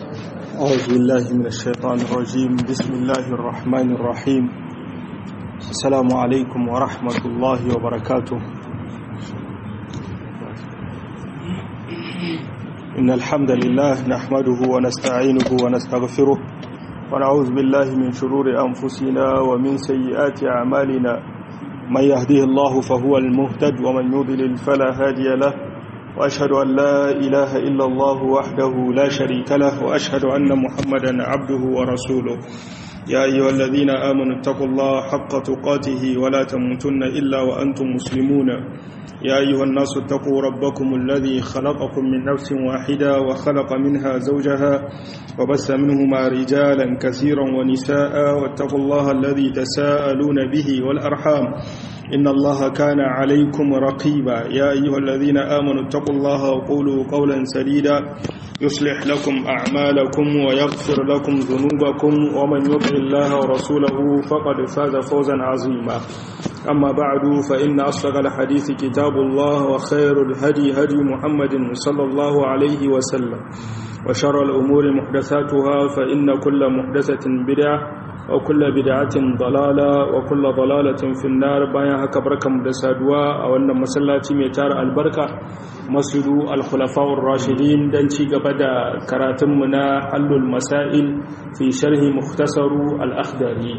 أعوذ بالله من الشيطان الرجيم بسم الله الرحمن الرحيم السلام عليكم ورحمة الله وبركاته إن الحمد لله نحمده ونستعينه ونستغفره ونعوذ بالله من شرور أنفسنا ومن سيئات أعمالنا من يهديه الله فهو المهتد ومن يضلل فلا هادي له وأشهد أن لا إله إلا الله وحده لا شريك له وأشهد أن محمدا عبده ورسوله يا أيها الذين آمنوا اتقوا الله حق تقاته ولا تموتن إلا وأنتم مسلمون يا أيها الناس اتقوا ربكم الذي خلقكم من نفس واحدة وخلق منها زوجها وبث منهما رجالا كثيرا ونساء واتقوا الله الذي تساءلون به والأرحام إن الله كان عليكم رقيبا يا أيها الذين آمنوا اتقوا الله وقولوا قولا سديدا يصلح لكم أعمالكم ويغفر لكم ذنوبكم ومن يطع الله ورسوله فقد فاز فوزا عظيما أما بعد فإن أصدق الحديث كتاب الله وخير الهدي هدي محمد صلى الله عليه وسلم وشر الأمور محدثاتها فإن كل محدثة بدعة وكل بدعة ضلالة وكل ضلالة في النار بايا هكا بركة مدسادوا أو أن مسلاتي ميتار البركة مسجد الخلفاء الراشدين دنشي قبدا كراتمنا حل المسائل في شرح مختصر الأخدري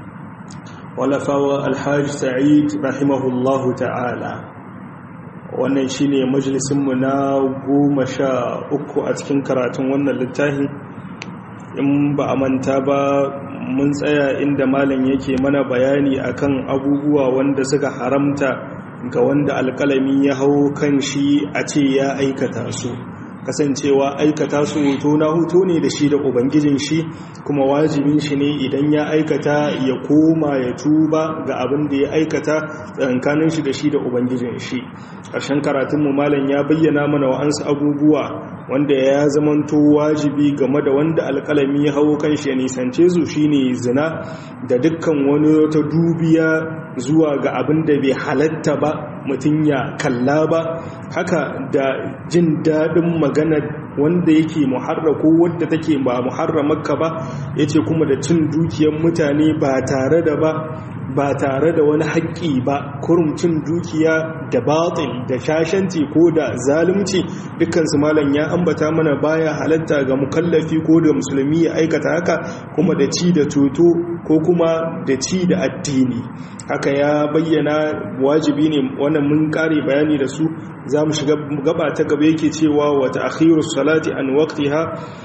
ولفاوى الحاج سعيد رحمه الله تعالى wannan shine majalisinmu na goma sha uku a cikin karatun wannan littafin in ba a manta ba mun tsaya inda malam yake mana bayani akan abubuwa wanda suka haramta ga wanda alkalami ya hau kan shi a ce ya aikata su kasancewa aikata su hoto na hoto ne da shi da ubangijin shi kuma wajibin shi ne idan ya aikata ya koma ya tuba ga abin da ya aikata tsankanin shi da shi da ubangijin shi ƙarshen karatunmu malam ya bayyana mana wa'ansu abubuwa wanda ya zamanto wajibi game da wanda alƙalami ya hau kan shi ya nisance su shine zina da dukkan wani ta dubiya zuwa ga abin da bai halatta ba mutum ya kalla ba haka da jin daɗin maganar wanda yake muharra ko wadda take ba muharramarka ba yace kuma da cin dukiyar mutane ba tare da ba ba tare da wani haƙƙi ba kurumcin dukiya da batil da shashanci ko da zalunci dukkansu malam ya ambata mana baya halatta ga mukallafi ko da musulmi ya aikata haka kuma da ci da toto ko kuma da ci da addini haka ya bayyana wajibi ne wannan mun kare bayani da su za mu shiga gaba ta gaba yake cewa wata akhirus salati an waqtiha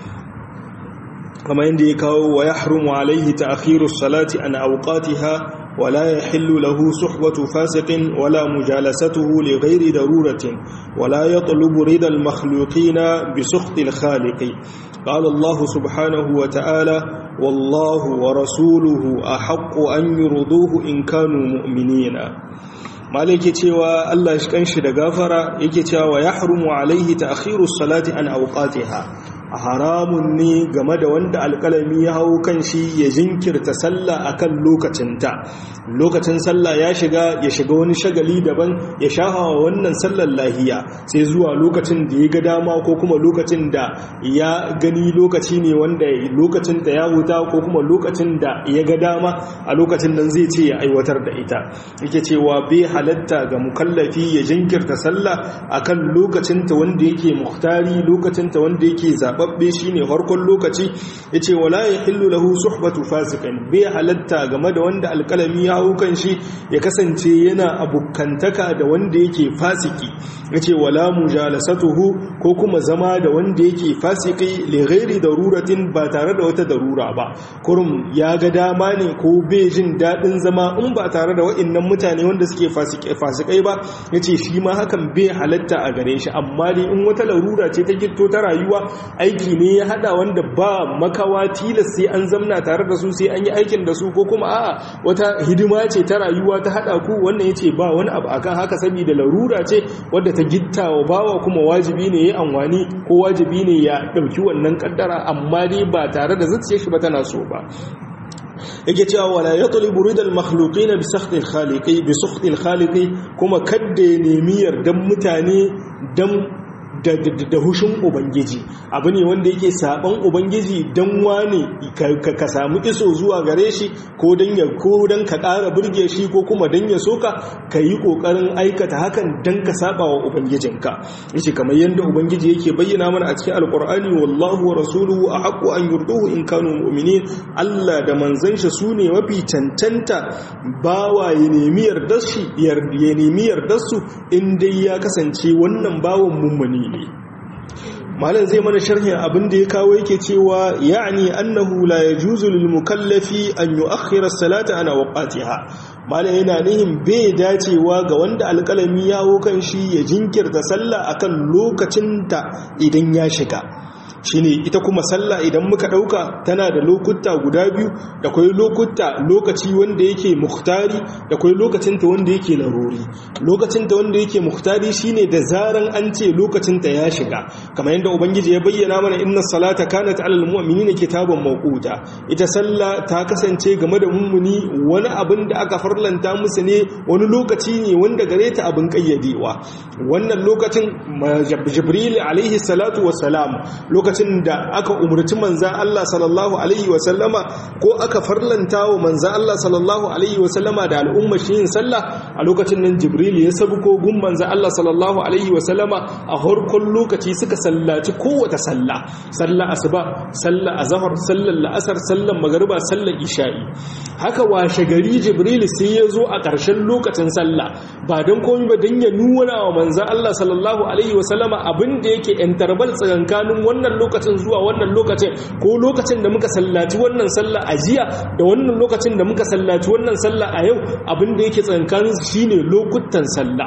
kamar yadda ya kawo wa yahrumu alaihi ta'khirus salati an awqatiha ولا يحل له صحبة فاسق ولا مجالسته لغير ضرورة ولا يطلب رضا المخلوقين بسخط الخالق قال الله سبحانه وتعالى والله ورسوله أحق أن يرضوه إن كانوا مؤمنين malai yake cewa Allah shi kanshi da gafara yake cewa ya harumu alaihi ta'khiru salati an awqatiha haramun ne game da wanda alkalami ya hau kan shi ya jinkirta sallah akan lokacinta lokacin sallah ya shiga ya shiga wani shagali daban ya shahawa wannan sallar lahiya sai zuwa lokacin da ya ga dama ko kuma lokacin da ya gani lokaci ne wanda lokacin da ya huta ko kuma lokacin da ya ga dama a lokacin nan zai ce ya aiwatar da ita yake cewa bai halatta ga mukallafi ya jinkirta sallah akan lokacinta wanda yake muhtari lokacinta wanda yake zababbe shine farkon lokaci yace wala yahillu lahu suhbatu fasiqin bai halatta game da wanda alkalami ya hau kan shi ya kasance yana abukantaka da wanda yake fasiki yace wala mujalasatuhu ko kuma zama da wanda yake fasiki li ghairi daruratin ba tare da wata darura ba kurum ya ga dama ne ko bai jin dadin zama in ba tare da wa'annan mutane wanda suke fasikai ba ya ce shi ma hakan bai halatta a gare shi amma dai in wata larura ce ta gito ta rayuwa aiki ne ya hada wanda ba makawa tilas sai an zamna tare da su sai an yi aikin da su ko kuma a'a wata hidima ce ta rayuwa ta hada ku wannan ya ce ba wani abu akan haka saboda larura ce wadda ta gitta wa bawa kuma wajibi ne ya amfani ko wajibi ne ya dauki wannan kaddara amma dai ba tare da zuciyar shi ba tana so ba yake cewa wala yatlubu ridal makhluqin bi sakhti al-khaliqi bi sakhti al-khaliqi kuma kadda ya nemi yardan mutane dan da hushin ubangiji abu ne wanda yake saban ubangiji dan wane ka samu iso zuwa gare shi ko dan ya ko dan ka ƙara burge shi ko kuma dan ya soka ka yi ƙoƙarin aikata hakan dan ka saba wa ubangijinka yace kamar yadda ubangiji yake bayyana mana a cikin alqur'ani wallahu wa rasuluhu ahqqu an yurduhu in kanu mu'minin Allah da manzon shi sune mafi cancanta bawa ya nemi yardar shi ya nemi yardar su in dai ya kasance wannan bawan mummuni ne malam zai mana sharhin abin da ya kawo yake cewa ya'ni annahu la yajuzu lil mukallafi an yu'akhkhira as-salata ana waqtiha malam yana nihin bai dacewa ga wanda alƙalami ya kan shi ya jinkirta sallah akan lokacin ta idan ya shiga shine ita kuma sallah idan muka dauka tana da lokuta guda biyu da kwai lokuta lokaci wanda yake muhtari da kwai lokacin ta wanda yake laruri lokacin ta wanda yake muhtari shine da zaran an ce lokacin ta ya shiga kamar yadda ubangiji ya bayyana mana inna salata kanat alal mu'minina kitaban mawquta ita sallah ta kasance game da mummuni wani abin da aka farlanta musu ne wani lokaci ne wanda gare ta abin kayyadewa wannan lokacin jibril alaihi salatu wassalam lokacin lokacin da aka umarci manzan Allah sallallahu Alaihi wasallama ko aka farlanta wa manzan Allah sallallahu Alaihi wasallama da al'umma shi yin sallah a lokacin nan jibril ya sabu kogun manzan Allah sallallahu Alaihi wasallama a harkon lokaci suka sallaci kowata sallah sallah asuba sallah azhar sallar la'asar sallar magariba sallar isha'i haka washe gari jibril sai ya zo a ƙarshen lokacin sallah ba don komai ba don ya nuna wa manzan Allah sallallahu Alaihi wasallama abin da yake interval tsakankanin wannan lokacin zuwa wannan lokacin ko lokacin da muka sallaci wannan sallah a jiya da wannan lokacin da muka sallaci wannan sallah a yau abin da yake tsankanin shine lokutan sallah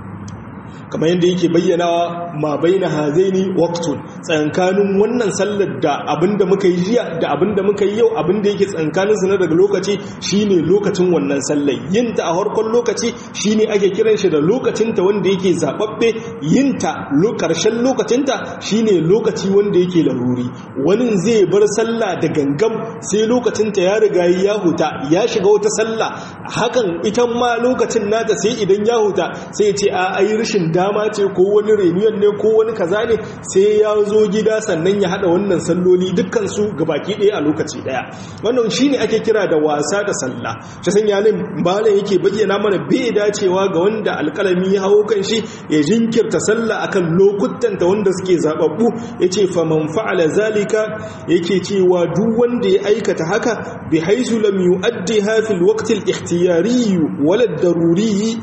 kamar yadda yake bayyanawa ma baina hazaini waqtun tsankanin wannan sallar da abinda muka yi jiya da abinda muka yi yau abinda yake tsankanin su na daga lokaci shine lokacin wannan sallar yin ta a harkon lokaci shine ake kiran shi da lokacin ta wanda yake zababbe yin ta karshen lokacin ta shine lokaci wanda yake laruri wani zai bar sallah da gangam sai lokacin ta ya riga ya huta ya shiga wata sallah hakan ita ma lokacin nata sai idan ya huta sai ya ce a ayi rashin dama ce ko wani reunion ne ko wani kaza ne sai ya zo gida sannan ya hada wannan salloli dukkan su gabaki ɗaya a lokaci ɗaya wannan shine ake kira da wasa da sallah ta sanya nan malam yake bayyana mana bai dacewa ga wanda alƙalami ya hawo kan shi ya jinkirta sallah akan lokutan ta wanda suke zababbu yace fa man fa'ala zalika yake cewa duk wanda ya aikata haka bi haisu lam yu'addiha fil waqti al-ikhtiyari wala ad-daruri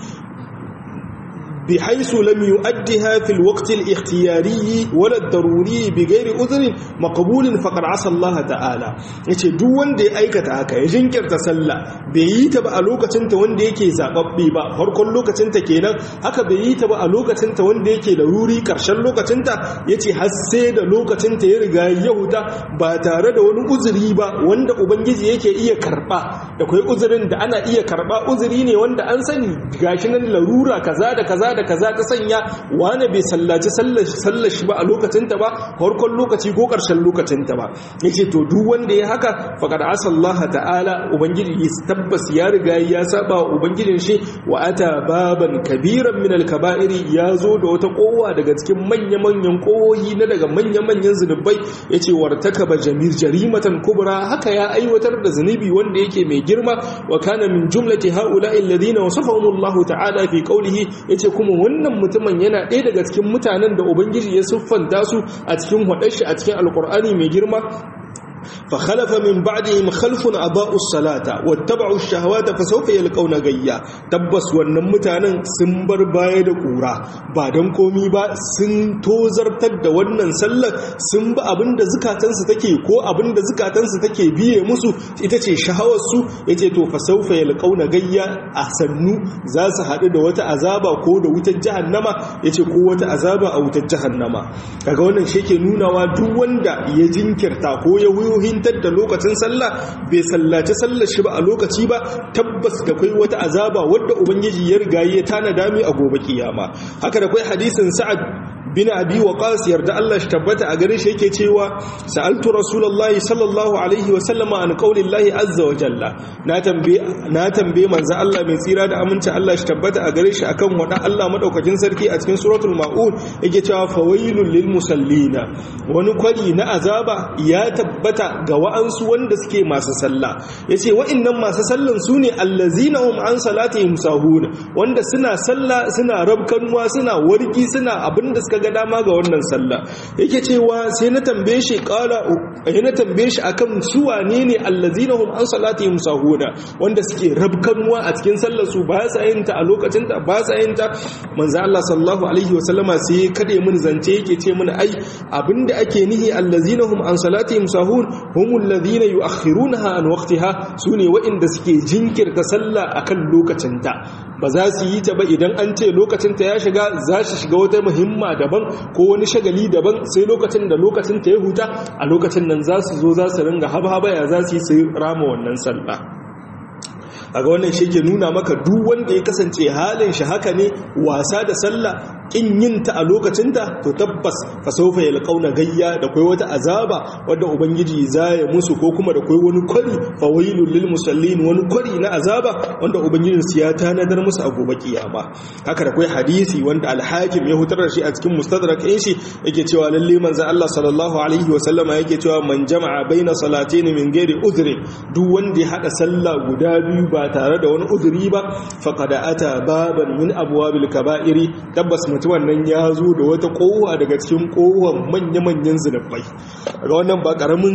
بحيث لم يؤدها في الوقت الاختياري ولا الضروري بغير عذر مقبول فقد عصى الله تعالى yace duk wanda ya aikata haka ya jinkirta sallah bai yi ta ba a lokacin ta wanda yake zababbe ba farkon lokacin ta kenan haka bai yi ta ba a lokacin ta wanda yake da ruri karshen lokacin ta yace har sai da lokacin ta ya riga ya huta ba tare da wani uzuri ba wanda ubangiji yake iya karba da kai uzurin da ana iya karba uzuri ne wanda an sani gashi nan larura kaza da kaza da kaza ta sanya wane bai sallaci sallar shi ba a lokacinta ba farkon lokaci ko ƙarshen lokacinta ba yace to duk wanda ya haka faqad asallaha ta'ala ubangiji ya tabbas ya riga ya saba ubangijin shi wa ata baban kabiran min al-kaba'iri ya zo da wata kowa daga cikin manya-manyan kowoyi na daga manya-manyan zunubai yace wartakaba jamir jarimatan kubra haka ya aiwatar da zunubi wanda yake mai girma wa kana min jumlati haula'i alladhina wasafahumullahu ta'ala fi qawlihi yace kuma wannan mutumin yana ɗaya daga cikin mutanen da ubangiji ya siffanta su a cikin shi a cikin alkur'ani mai girma فخلف من بعدهم خلف أضاءوا الصلاة واتبعوا الشهوات فسوف يلقون غيا تبس wannan mutanen sun bar baya da kura ba dan komi ba sun tozartar da wannan sallar sun ba abinda zukatansu take ko abinda zukatansu take biye musu ita ce shahawar su yace to fa saufa yalqauna gayya a sannu za su haɗu da wata azaba ko da wutar jahannama yace ko wata azaba a wutar jahannama kaga wannan shi ke nunawa duk wanda ya jinkirta ko ya wuyohintar da lokacin sallah bai sallaci sallar shi ba a lokaci ba tabbas da kai wata azaba wadda ubangiji ya riga ya tana dami a gobe kiyama haka da kai hadisin sa'ad bin abi waqas yarda Allah shi tabbata a gare shi yake cewa sa'altu rasulullahi sallallahu alaihi wa sallama an qaulillahi azza wa jalla na tambaye na tambaye manzo Allah mai tsira da aminci Allah shi tabbata a gare shi akan wada Allah madaukakin sarki a cikin suratul maun yake cewa fawailul lil musallina wani kwari na azaba ya tabbata ga wa'ansu wanda suke masu sallah yace wa'annan masu sallan sune allazina hum an salatihim sahuna wanda suna sallah suna rabkanwa suna warki suna abinda suka ga dama ga wannan sallah yake cewa sai na tambaye shi qala ya na tambaye shi akan su wane ne allazina hum an salatihim sahuna wanda suke rabkanwa a cikin sallar su ba sa yin ta a lokacin ta ba sa yin ta manzo Allah sallallahu alaihi wa sallama sai kade mun zance yake ce mun ai abinda ake nihi allazina hum an salatihim sahun humul ladina yu'akhirunaha an waqtiha sune wa'inda suke jinkirta sallah akan lokacin ta ba za su yi ta ba idan an ce lokacin ta ya shiga za su shiga wata muhimma daban ko wani shagali daban sai lokacin da lokacin ta ya huta a lokacin nan za su zo za su ringa haba ya za su yi su rama wannan sallah a ga wannan shi ke nuna maka duk wanda ya kasance halin shi haka ne wasa da sallah kin yin ta a lokacinta to tabbas fa sawfa yalqauna gayya da kai wata azaba wanda ubangiji zaya musu ko kuma da kai wani kwari fa wailul lil musallin wani kwari na azaba wanda ubangijin su ya tanadar musu a gobe kiyama haka da kai hadisi wanda al-hakim ya hutar da shi a cikin mustadrak ɗin shi yake cewa lalle manzo Allah sallallahu alaihi wa sallama yake cewa man jama'a baina salatayn min ghairi udhri duk wanda ya hada sallah guda biyu ba tare da wani udhri ba faqad ata baban min abwabil kaba'iri tabbas mutumin nan ya zo da wata kowa daga cikin kowar manya-manyan zunubai ga wannan ba karamin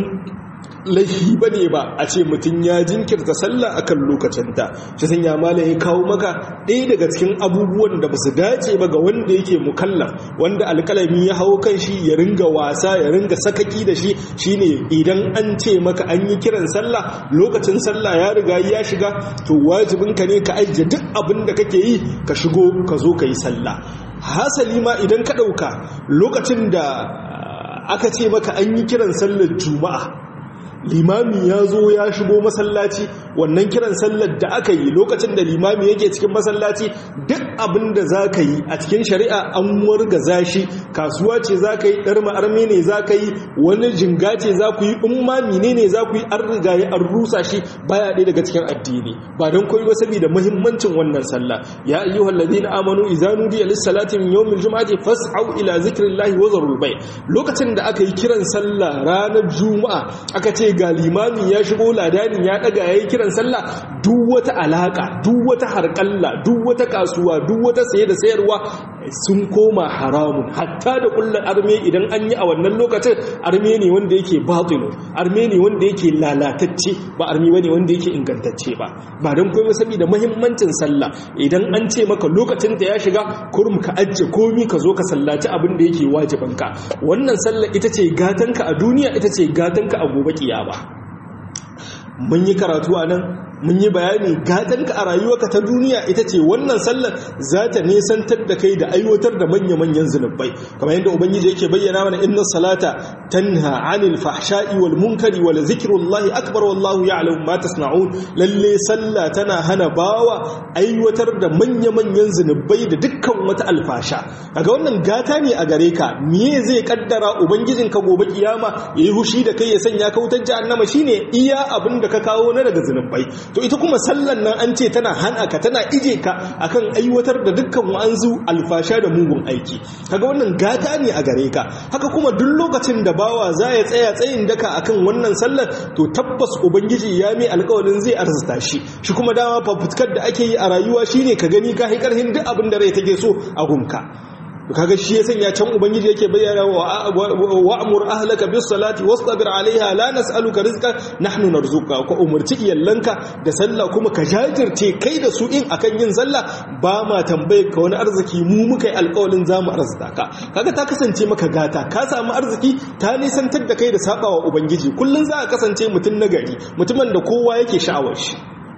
laifi ba ne ba a ce mutum ya jinkirta sallah akan lokacinta shi sun ya mala ya kawo maka ɗaya daga cikin abubuwan da ba su dace ba ga wanda yake mukallaf wanda alƙalami ya hau kan shi ya ringa wasa ya ringa sakaki da shi shine idan an ce maka an yi kiran sallah lokacin sallah ya riga ya shiga to wajibinka ne ka ajiye duk abin da kake yi ka shigo ka zo ka yi sallah hasali ma idan ka ɗauka lokacin da aka ce maka an yi kiran sallar juma'a limami ya zo ya shigo masallaci wannan kiran sallar da aka yi lokacin da limami yake cikin masallaci duk abin da za ka yi a cikin shari'a an wargaza shi kasuwa ce za ka yi ɗar ma'arme ne za ka yi wani jinga ce za ku yi umma mine ne za ku yi an riga ya an rusa shi baya ɗaya daga cikin addini ba don koyi ba saboda muhimmancin wannan sallah ya ayyu halladina amanu idza nudiya lis salati min yawmil jum'ati fas'au ila zikrillahi wa zarul bay lokacin da aka yi kiran sallah ranar juma'a aka ce ga limami ya shigo ladani ya daga yayi kiran sallah duk wata alaka duk wata harkalla duk wata kasuwa duk wata saye da sayarwa sun koma haramun hatta da kullun arme idan an yi a wannan lokacin arme ne wanda yake batilu arme ne wanda yake lalatacce ba arme bane wanda yake ingantacce ba ba don komai saboda muhimmancin sallah idan an ce maka lokacin ta ya shiga kurum ka ajje komi ka zo ka sallaci abin da yake wajibanka wannan sallah ita ce gatanka a duniya ita ce gatanka a gobe kiyama mun yi karatu a nan mun yi bayani gatanka a rayuwarka ta duniya ita ce wannan sallar za ta nesantar da kai da aiwatar da manya-manyan zunubai kamar yadda ubangiji yake bayyana mana inna salata tanha anil fahsha'i wal munkari wal zikrullahi akbar wallahu ya'lamu ma tasna'un lalle sallah tana hana bawa aiwatar da manya-manyan zunubai da dukkan wata alfasha kaga wannan gata ne a gare ka me zai kaddara ubangijinka gobe kiyama yayi hushi da kai ya sanya ka wutar jahannama shine iya abin da ka kawo na daga zunubai to ita kuma sallan nan an ce tana hana ka tana ije ka akan aiwatar da dukkan wa'anzu alfasha da mugun aiki kaga wannan gata ne a gare ka haka kuma duk lokacin da bawa za ya tsaya tsayin daka akan wannan sallar to tabbas ubangiji ya mai alƙawarin zai arzuta shi shi kuma dama fafutukar da ake yi a rayuwa shine ka gani ka karhin duk abin da rai take so a gunka kaga shi ya sanya can ubangiji yake bayyana wa wa'mur ahlaka bis salati wastabir alaiha la nas'aluka rizqan nahnu narzuka ko umurci iyallanka da sallah kuma ka jajirce kai da su in akan yin sallah ba ma tambaye ka wani arziki mu muka yi alƙawarin zamu arzuta ka kaga ta kasance maka gata ka samu arziki ta nisantar da kai da sabawa ubangiji kullun za ka kasance mutum nagari mutumin da kowa yake sha'awar shi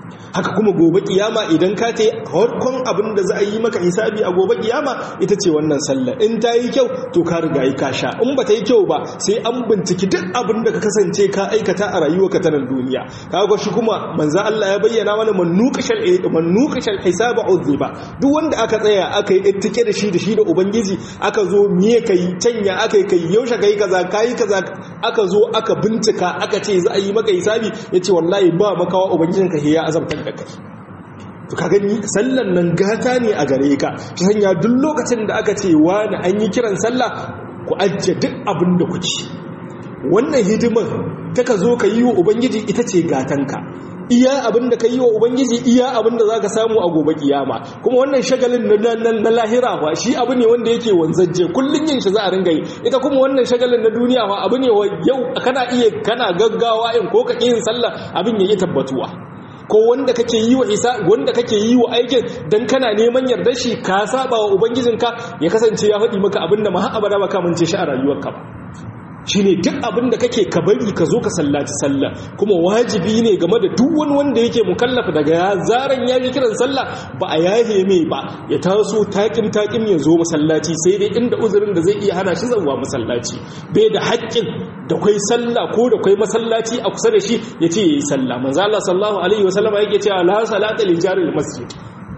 haka kuma gobe kiyama idan ka ta harkon abin da za a yi maka hisabi a gobe kiyama ita ce wannan sallah in ta yi kyau to ka riga yi ka sha in ba ta yi kyau ba sai an binciki duk abin da ka kasance ka aikata a rayuwa ka ta nan duniya kaga shi kuma manzo Allah ya bayyana mana man nuqashal man nuqashal hisaba uzziba duk wanda aka tsaya aka yi ittike da shi da shi da ubangiji aka zo miye kai canya aka kai yaushe kai kaza kai kaza aka zo aka bincika aka ce za a yi maka hisabi yace wallahi ba makawa ubangijinka ya azabtar da kai to ka gani sallan nan gata ne a gare ka ta sanya duk lokacin da aka ce wani an yi kiran sallah ku ajiye duk abin da ku ci wannan hidimar ta ka zo ka yi wa ubangiji ita ce gatanka iya abin da ka yi wa ubangiji iya abin da za ka samu a gobe kiyama kuma wannan shagalin na lahira ba shi abu ne wanda yake wanzajje kullum yin shi za a ringa yi ita kuma wannan shagalin na duniya ba abu ne yau kana iya kana gaggawa in ko ka yin sallah abin ya yi tabbatuwa ko wanda kake yi wa isa wanda kake yi wa aikin dan kana neman yardar shi ka saba wa ubangijinka ya kasance ya faɗi maka abinda ma abada ba ka mance shi a rayuwarka ba shine duk abin da kake ka bari ka zo ka sallaci sallah kuma wajibi ne game da duk wani wanda yake mukallafa daga ya zaran ya ji kiran sallah ba a yahe mai ba ya taso takim takim ya zo masallaci sai dai inda uzurin da zai iya hana shi zuwa masallaci bai da haƙƙin da kwai sallah ko da kwai masallaci a kusa da shi ya ce yayi sallah manzo Allah sallallahu alaihi wasallama yake cewa la salata li jaril masjid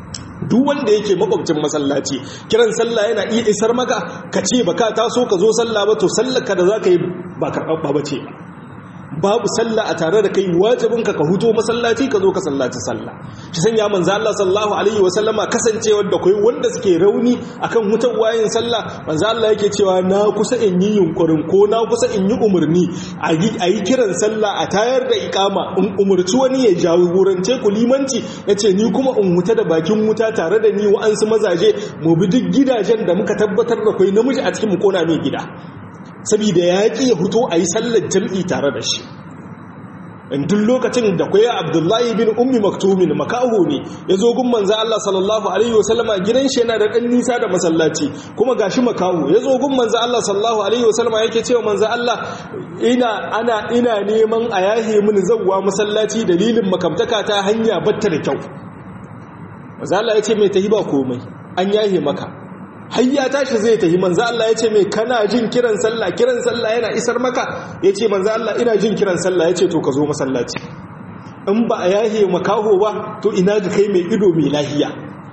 duk wanda yake makwabcin masallaci kiran sallah yana iya isar maka ka ce baka taso ka zo sallah ba to sallar ka da zaka yi ba karɓaɓɓa ba ce babu sallah a tare da kai wajibin ka ka huto masallaci ka zo ka sallaci sallah shi sanya manzo Allah sallallahu alaihi wa sallama kasancewar da kai wanda suke rauni akan hutar wayin sallah manzo Allah yake cewa na kusa in yi yunkurin ko na kusa in yi umurni a yi kiran sallah a tayar da ikama in umurci wani ya jagorance ku limanci yace ni kuma in huta da bakin wuta tare da ni wa'ansu mazaje mu bi duk gidajen da muka tabbatar da kai namiji a cikin mu kona mai gida saboda ya ƙi ya fito a yi sallar jam'i tare da shi in duk lokacin da kwaya abdullahi bin ummi maktumin makaho ne ya zo gun manza Allah sallallahu alaihi wasallama gidan shi yana da ɗan nisa da masallaci kuma gashi makaho ya zo gun manza Allah sallallahu alaihi wasallama yake cewa manza Allah ina ana ina neman a yahe mini zawwa masallaci dalilin makamtaka ta hanya batta da kyau manza Allah ya ce mai tahi ba komai an yahe maka hayya tashi zai tafi manzo Allah yace mai kana jin kiran sallah kiran sallah yana isar maka yace manzo Allah ina jin kiran sallah yace to ka zo masallaci in ba a yahe makaho ba to ina ga kai mai ido mai lahiya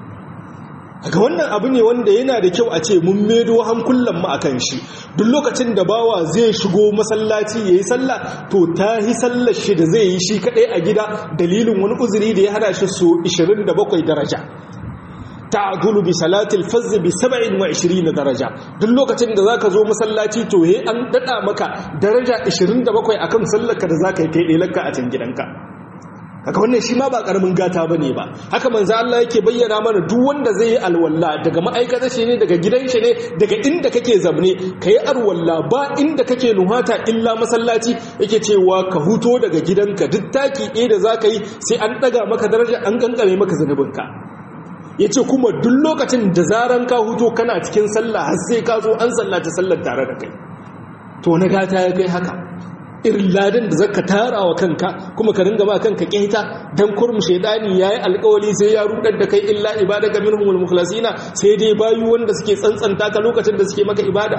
ga wannan abu ne wanda yana da kyau a ce mun medo hankulan mu akan shi duk lokacin da bawa zai shigo masallaci yayi sallah to tahi sallar shi da zai yi shi kadai a gida dalilin wani uzuri da ya hada shi so 27 daraja ta'dulu bi salatil fazz bi 27 daraja duk lokacin da zaka zo masallaci to he an dada maka daraja 27 akan sallarka da zaka yi kai delanka a cikin gidanka haka wannan shi ma ba karamin gata bane ba haka manzo Allah yake bayyana mana duk wanda zai yi alwalla daga ma'aikata shi ne daga gidan shi ne daga inda kake zabne kai alwalla ba inda kake nuhata illa masallaci yake cewa ka huto daga gidanka duk taki ɗaya da zaka yi sai an daga maka daraja an kankare maka zanubinka ya ce kuma duk lokacin da zaran ka huto kana cikin sallah har sai ka zo an sallaci sallar tare da kai to na gata ya kai haka irin ladan da zaka tara wa kanka kuma ka ringa ba kanka keta dan kurmu shedani yayi alƙawari sai ya rudar da kai illa ibadaka minhumul mukhlasina sai dai bayu wanda suke tsantsanta ka lokacin da suke maka ibada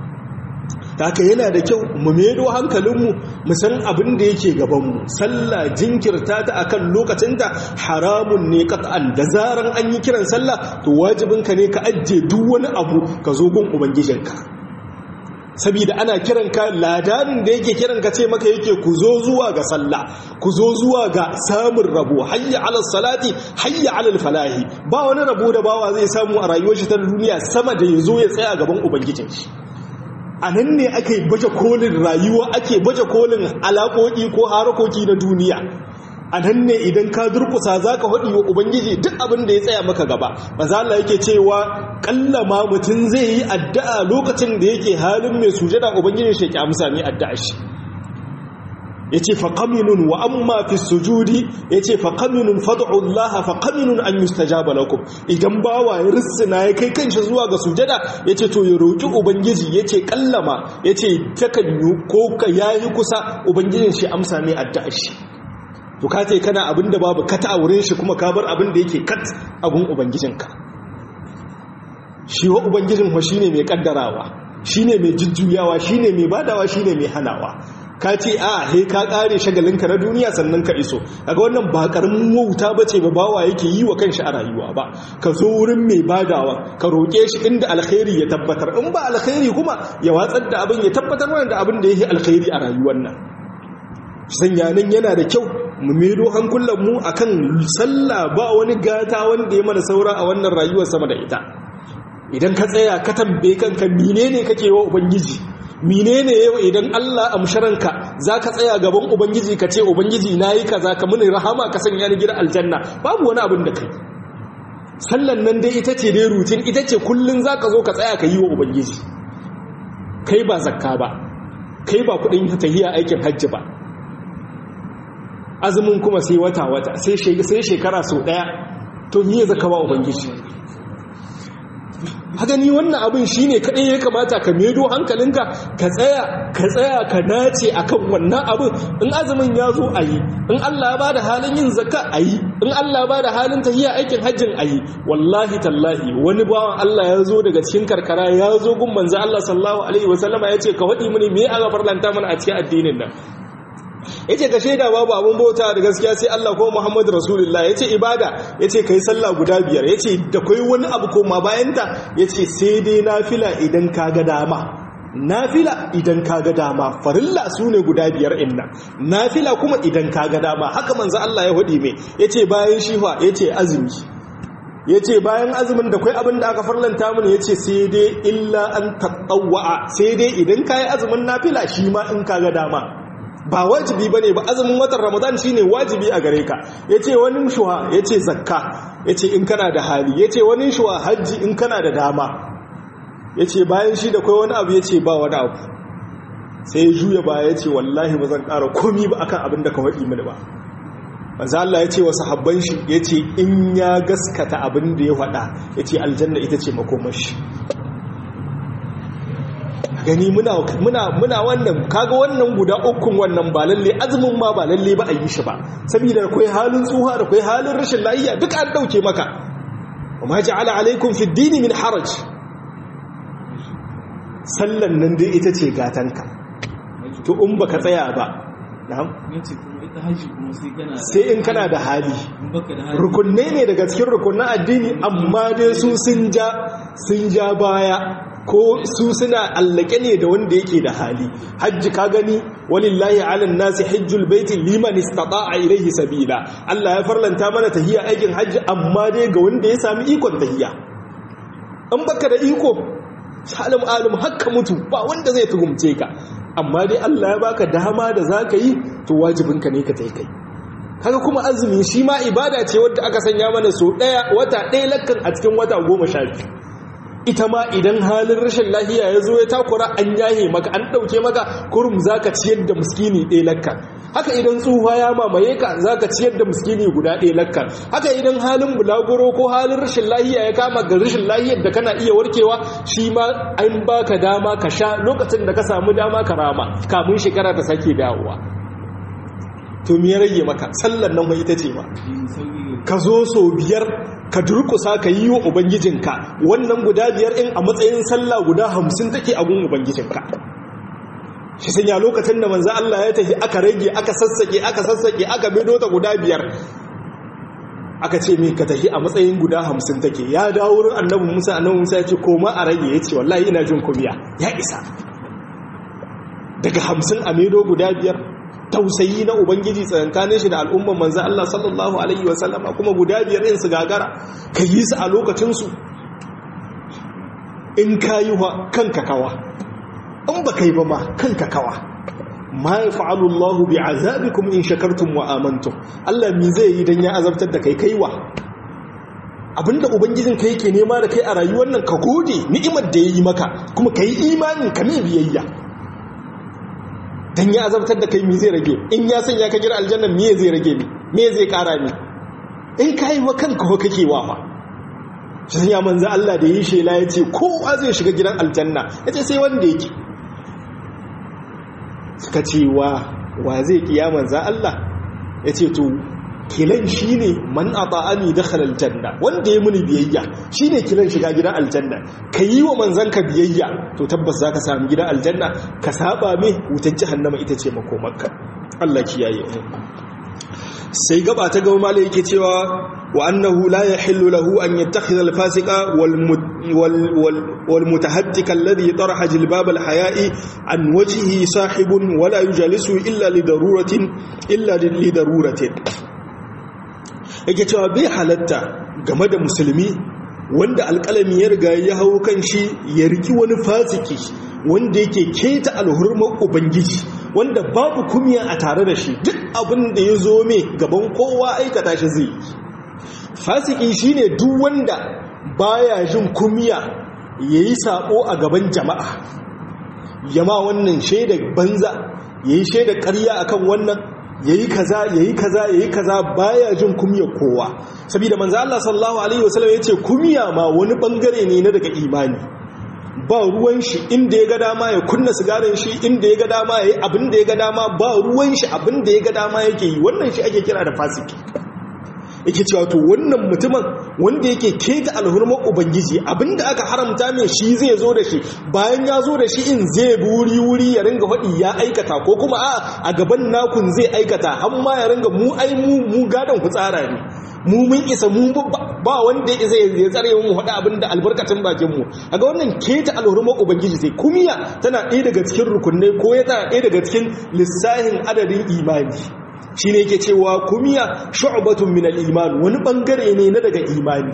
haka yana da kyau mu medo hankalinmu mu san abin da yake gabanmu sallah jinkirta ta akan lokacinta haramun ne qat'an da zaran an yi kiran sallah to wajibinka ne ka ajje duk wani abu ka zo gun ubangijinka saboda ana kiran ka ladanin da yake kiran ka ce maka yake ku zo zuwa ga sallah ku zo zuwa ga samun rabo hayya ala salati hayya ala falahi ba wani rabo da bawa zai samu a rayuwar shi ta duniya sama da yazo ya tsaya gaban ubangijin shi a nan ne ake baje kolin rayuwa ake baje kolin alaƙoƙi ko harakoki na duniya a nan ne idan ka durkusa za ka haɗi wa ubangiji duk abin da ya tsaya maka gaba mazala yake cewa ƙallama mutum zai yi addu'a lokacin da yake halin mai sujada ubangijin shi ya amsa mai addu'a shi ya ce faƙaminun wa amma fi sujudi ya ce faƙaminun fadu'ullaha faƙaminun an yi stajaba lakum idan bawa ya rissina ya kai kanshi zuwa ga sujada ya ce to ya roƙi ubangiji ya ce ƙallama ya ce takan yi ko ka yayi kusa ubangijin shi amsa mai addu'a shi to ka ce kana abin da babu kata a wurin shi kuma ka bar abin da yake kat a gun ubangijinka shi wa ubangijin wa shine mai kaddarawa shine mai jujjuyawa shine mai badawa shine mai hanawa ka ce a he ka kare shagalinka na duniya sannan ka iso kaga wannan ba karamin wauta bace ba bawa yake yi wa kanshi a rayuwa ba ka zo wurin mai badawa ka roke shi inda alkhairi ya tabbatar in ba alkhairi kuma ya watsar da abin ya tabbatar mana da abin da yake alkhairi a rayuwar nan sanya nan yana da kyau mu medo hankulan mu akan sallah ba wani gata wanda ya mana saura a wannan rayuwar sama da ita idan ka tsaya ka tambaye kanka menene kake wa ubangiji menene yau idan Allah amsharanka zaka tsaya gaban ubangiji ka ce ubangiji nayi kaza ka muni rahama ka sanya ni gidan aljanna babu wani abin da kai sallan nan dai ita ce dai rutin ita ce kullun zaka zo ka tsaya ka yi wa ubangiji kai ba zakka ba kai ba kudin tahiya aikin hajji ba azumin kuma sai wata wata sai shekara sau daya to miye zaka ba ubangiji haka ni wannan abin shine kadai ya kamata ka medo hankalinka ka tsaya ka tsaya ka nace akan wannan abin in azumin ya zo ayi in Allah ya bada halin yin zakka ayi in Allah ya bada halin tahiya aikin hajjin ayi wallahi tallahi wani bawan Allah ya zo daga cikin karkara ya zo gun manzo Allah sallallahu alaihi wasallama yace ka wadi mini me aka farlanta mana a cikin addinin nan yace ka shaida babu abun bauta da gaskiya sai Allah ko Muhammad Rasulullah yace ibada yace kai sallah guda biyar yace da kai wani abu koma bayan ta yace sai dai nafila idan ka ga dama nafila idan ka ga dama farilla sune guda biyar inna nafila kuma idan ka ga dama haka manzo Allah ya hudi me yace bayan shi fa yace azumi yace bayan azumin da kai abin da aka farlanta mini yace sai dai illa an tatawwa sai dai idan kai azumin nafila shi ma in ka ga dama ba wajibi bane ba azumin watan ramadan shine wajibi a gare ka yace wani shuha yace zakka yace in kana da hali yace wani shuha haji in kana da dama yace bayan shi da kai wani abu yace ba wani abu sai ya juya ba yace wallahi ba zan ƙara komi ba akan abin da ka faɗi mini ba manzo Allah yace wa sahabban shi yace in ya gaskata abin da ya faɗa yace aljanna ita ce makomashi gani muna muna muna wannan kaga wannan guda ukun wannan ba lalle azumin ma ba lalle ba a yi shi ba saboda akwai halin tsuha da akwai halin rashin lafiya duk an dauke maka wama ja'ala alaikum fi dini min haraj sallan nan dai ita ce gatanka to in baka tsaya ba na'am sai in kana da hali rukunne ne daga cikin rukunnan addini amma dai su sun ja sun ja baya ko su suna allake ne da wanda yake da hali hajji ka gani walillahi ala nasi hajjul baiti liman istata'a ilayhi sabila Allah ya farlanta mana tahiya aikin hajji amma dai ga wanda ya sami ikon tahiya in baka da iko salim alim hakka mutu ba wanda zai tuhumce ka amma dai Allah ya baka dama da zaka yi to wajibinka ne ka tai kai haka kuma azumi shi ma ibada ce wadda aka sanya mana so daya wata ɗaya lakkan a cikin wata goma sha biyu ita ma idan halin rashin lahiya ya zo ya takura an yahe maka an ɗauke maka kurum za ka ciyar da muskini ɗaya lakka haka idan tsufa ya mamaye ka za ka ciyar da muskini guda ɗaya lakka haka idan halin bulaguro ko halin rashin lahiya ya kama ga rashin lahiyar da kana iya warkewa shi ma an baka dama ka sha lokacin da ka samu dama ka rama kamun shekara ta sake dawowa to me ya rage maka sallan nan ita ce ba ka zo sau biyar ka durkusa ka yi wa ubangijinka wannan guda biyar in a matsayin sallah guda hamsin take a gun ubangijinka shi sanya lokacin da manzo Allah ya tafi aka rage aka sassake aka sassake aka bido ta guda biyar aka ce min ka tafi a matsayin guda hamsin take ya dawo wurin annabi Musa annabi Musa ya ce koma a rage ya ce wallahi ina jin kumiya ya isa daga hamsin a medo guda biyar tausayi na ubangiji tsakankanin shi da al'umman manzo Allah sallallahu alaihi wasallama kuma guda biyar din su gagara ka yi su a lokacinsu in kayi wa kanka kawa in ba kai ba ma kanka kawa ma yaf'alu Allah bi azabikum in shakartum wa amantum Allah mi zai yi dan ya azabtar da kai kaiwa abinda ubangijin kai yake nema da kai a rayuwar nan ka gode ni'imar da yayi maka kuma kai imanin ka ne biyayya dan ya azabtar da kai mi zai rage in ya sanya ka gira aljanna me zai rage ni me zai kara ni in kai wa kanka ko kake wa fa shi ya manzo Allah da yi shela yace kowa zai shiga gidan aljanna yace sai wanda yake suka ce wa wa zai kiya manzo Allah yace to kilan shine man ata'ani dakhala aljanna wanda ya muni biyayya shine kilan shiga gidan aljanna kayi wa manzanka biyayya to tabbas zaka samu gidan aljanna ka saba me wutar jahannama ita ce makomarka Allah kiyaye mu sai gaba ta gaba malai yake cewa wa annahu la yahillu lahu an yattakhidha al-fasiqa wal mutahattika alladhi taraha jilbab al-haya'i an wajhihi sahibun wala yujalisu illa li daruratin illa li daruratin yake cewa bai halatta game da musulmi wanda alƙalami ya riga ya hau kan shi ya riki wani fasiki wanda yake keta alhurmar ubangiji wanda babu kumiya a tare da shi duk abin da ya zo mai gaban kowa aikata shi zai fasiki shine duk wanda baya jin kumiya yayi sabo a gaban jama'a yama wannan shaida banza yayi shaida ƙarya akan wannan yayi kaza yayi kaza yayi kaza baya jin kumiyar kowa saboda manzo Allah sallallahu alaihi wasallam yace kumiya ma wani bangare ne na daga imani ba ruwan shi inda ya ga dama ya kunna sigarin shi inda ya ga dama ya yi abin da ya ga dama ba ruwan shi abin da ya ga dama yake yi wannan shi ake kira da fasiki yake cewa to wannan mutumin wanda yake keta alhurmar ubangiji abin da aka haramta mai shi zai zo da shi bayan ya zo da shi in zai bi wuri wuri ya ringa faɗi ya aikata ko kuma a a gaban nakun zai aikata har ma ya ringa mu ai mu mu gadon ku tsara ne mu mun isa mu ba wanda ya ya tsare mu faɗa abin da albarkacin bakin mu aga wannan keta alhurmar ubangiji sai kumiya tana ɗaya daga cikin rukunai ko ya tana ɗaya daga cikin lissahin adadin imani shine yake cewa kumiya shu'batun min al-iman wani bangare ne na daga imani